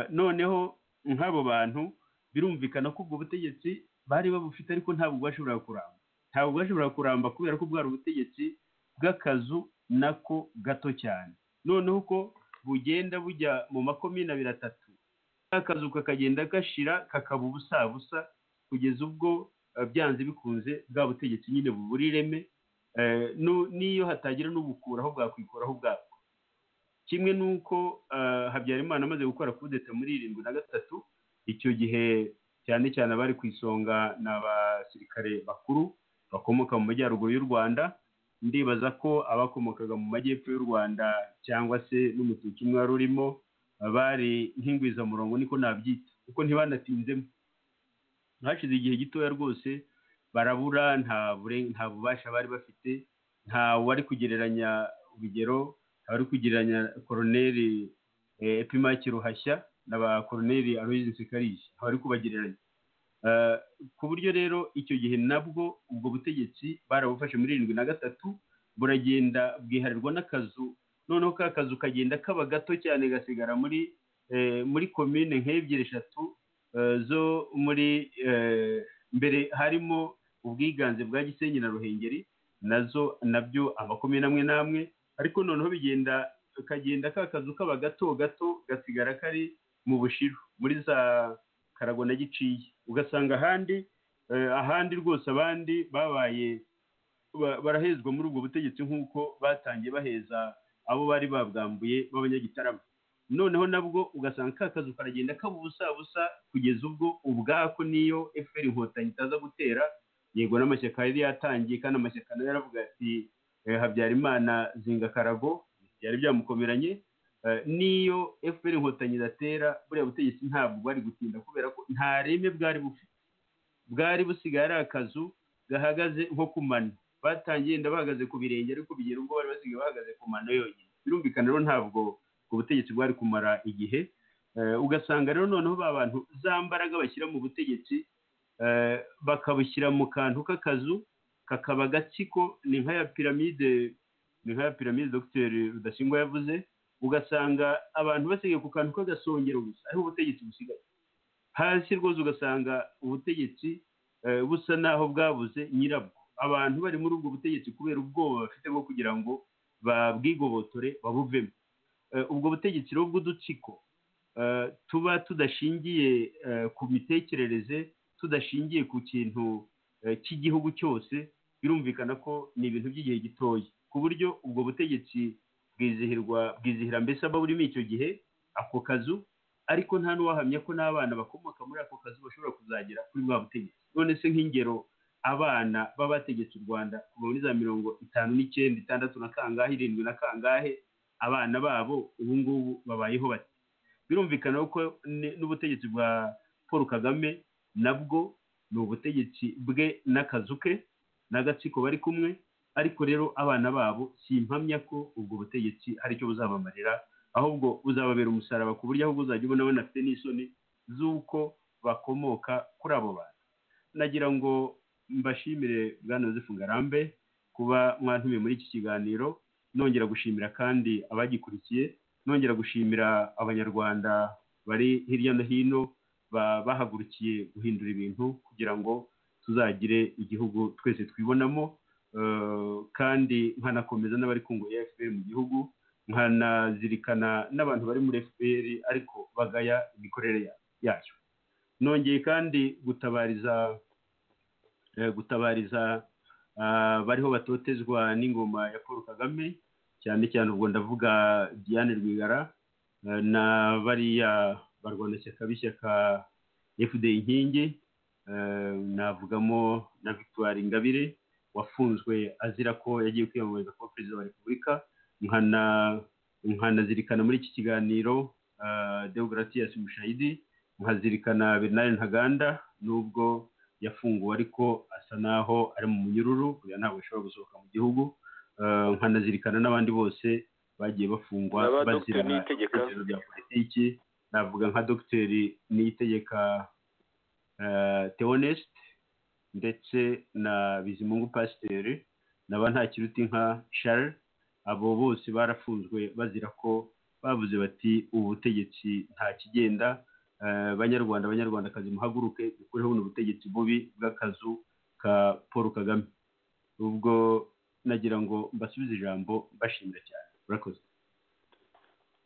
noneho nk'abo bantu birumvikana ko ubwo butegetsi bari babufite ariko ntabwo bwashoboraga kuramba ntabwo bwashoboraga kuramba kubera ko bwari ubutegetsi bw'akazu nako gato cyane noneho ko bugenda bujya mu makumyabiri atatu akazu kakagenda gashira kakaba ubusabusa kugeza ubwo byanze bikunze bwa butegetsi nyine bubura ireme n'iyo hatagira n'ubukuraho bwakwikuraho ubwabwo kimwe n'uko habyarimana amaze gukora kudeta muri irindwi na gatatu icyo gihe cyane cyane abari ku isonga ni abasirikare bakuru bakomoka mu majyaruguru y'u rwanda ndibaza ko abakomokaga mu majyepfo y'u rwanda cyangwa se n'umututsi umwe wari urimo bari nk'ingwizamurongo niko nabyita kuko ntibanatinzemo hashize igihe gitoya rwose barabura nta bubasha bari bafite nta wari kugereranya urugero wari kugereranya koroneri epimaki ruhashya na ba koroneri aroyizi karishya wari kubagereranya ku buryo rero icyo gihe nabwo ubwo butegetsi barabufashe muri irindwi na gatatu buragenda bwiharirwa n'akazu noneho ka kazu kagenda kaba gato cyane gasigara muri muri komine nk'ebyiri eshatu zo muri mbere harimo ubwiganze bwa gisenyi na ruhengeri nazo nabyo amakomine amwe n'amwe ariko noneho bigenda kagenda ka kazu kaba gato gato gasigara kari mu bushiru muri za karago na giciye ugasanga ahandi ahandi rwose abandi babaye barahezwa muri ubwo butegetsi nk'uko batangiye baheza abo bari babwambuye b'abanyagitarama noneho nabwo ugasanga ka kazu karagenda kaba ubusabusa kugeza ubwo ubwako niyo efuperi inkotanyi itaza gutera yego n'amashyaka yari yatangiye kandi amashyaka nayo yaravuga ati habyarimana zinga karago byari byamukomeranye niyo efuperi inkotanyi idatera buriya butegetsi ntabwo bari gutinda kubera ko nta reme bwari bufite bwari busigaye ari akazu gahagaze nko ku mano batangiye bahagaze ku birenge ariko bigera ubwo bari basigaye bahagaze ku mano yonyine birumvikana rero ntabwo ubutegetsi bwari kumara igihe ugasanga rero noneho ba bantu za mbaraga bashyira mu butegetsi bakabushyira mu kantu k'akazu kakaba agatsiko ni nka ya piramide ni nka ya piramide dogiteri rudasingwa yavuze ugasanga abantu basigaye ku kantu k'agasongero gusa ariho ubutegetsi busigaye hasi rwose ugasanga ubutegetsi busa naho bwabuze nyirabwo abantu bari muri ubwo butegetsi kubera ubwoba bafite bwo kugira ngo babwigobotore babuvemo ubwo butegetsi rero bw'udutsiko tuba tudashingiye ku mitekerereze tudashingiye ku kintu cy'igihugu cyose birumvikana ko ni ibintu by'igihe gitoya ku buryo ubwo butegetsi bwizihirwa bwizihira mbese aba burimo icyo gihe ako kazu ariko nta n'uwahamya ko n'abana bakomoka muri ako kazu bashobora kuzagera kuri bwa butegetsi none se nk'ingero abana baba bategetse u rwanda kuva muri za mirongo itanu n'icyenda itandatu na kangahe irindwi na kangahe abana babo ubu ngubu babayeho bati birumvikana ko n'ubutegetsi bwa paul kagame nabwo ni ubutegetsi bwe n'akazu ke n'agatsiko bari kumwe ariko rero abana babo simpamya ko ubwo butegetsi hari icyo buzabamarira ahubwo buzababera umusaraba ku buryo ahubwo uzajya ubona banafite n'isoni z'uko bakomoka kuri abo bantu nagira ngo mbashimire bwana Yosefu ngarambe kuba mwantumiye muri iki kiganiro nongera gushimira kandi abagikurikiye nongera gushimira abanyarwanda bari hirya no hino bahagurukiye guhindura ibintu kugira ngo tuzagire igihugu twese twibonamo kandi nkanakomeza n'abari kungu efuperi mu gihugu nkanazirikana n'abantu bari muri efuperi ariko bagaya imikorere yayo nongeye kandi gutabariza gutabariza bariho batotezwa n'ingoma ya paul kagame cyane cyane ubwo ndavuga diane rwigara na bariya barwanashyaka b'ishyaka fda inkingi navugamo na victoire ingabire wafunzwe azira ko yagiye kwiyamamariza kuba perezida wa repubulika nkanazirikana muri iki kiganiro demokaratiyasi mushayidi nkazirikana bernard ntaganda nubwo yafunguwe ariko asa naho ari mu munyururu buriya ntabwo ashobora gusohoka mu gihugu nkanazirikana n'abandi bose bagiye bafungwa bazira ibitekerezo bya politiki navuga nka dogiteri niyitegeka teonesite ndetse na bizimungu pasiteri naba nta kiruti nka shari abo bose barafunzwe bazira ko bavuze bati ubu butegetsi nta kigenda banyarwanda abanyarwandakazi muhaguruke dukureho buno butegetsi bubi bw'akazu ka paul kagame ubwo nagira ngo mbasubize ijambo mbashimira cyane urakoze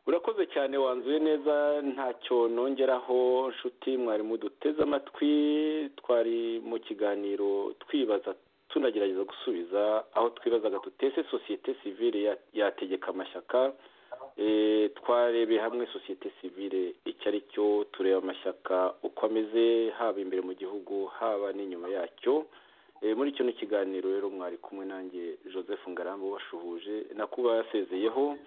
urakoze cyane wanzuye neza ntacyo nongeraho nshuti mwari muduteze amatwi twari mu kiganiro twibaza tunagerageza gusubiza aho twibazaga tutese sosiyete sivire yategeka amashyaka twarebeye hamwe sosiyete sivire icyo ari cyo tureba amashyaka uko ameze haba imbere mu gihugu haba n'inyuma yacyo muri kino kiganiro rero mwari kumwe nanjye joseph ngarambe ubashuhuje na kuba yasezeyeho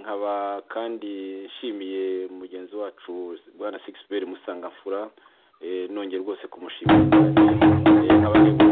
nkaba kandi nshimiye mugenzi wacu bwana sigisiberi musangamfura nongeye rwose kumushimira nkaba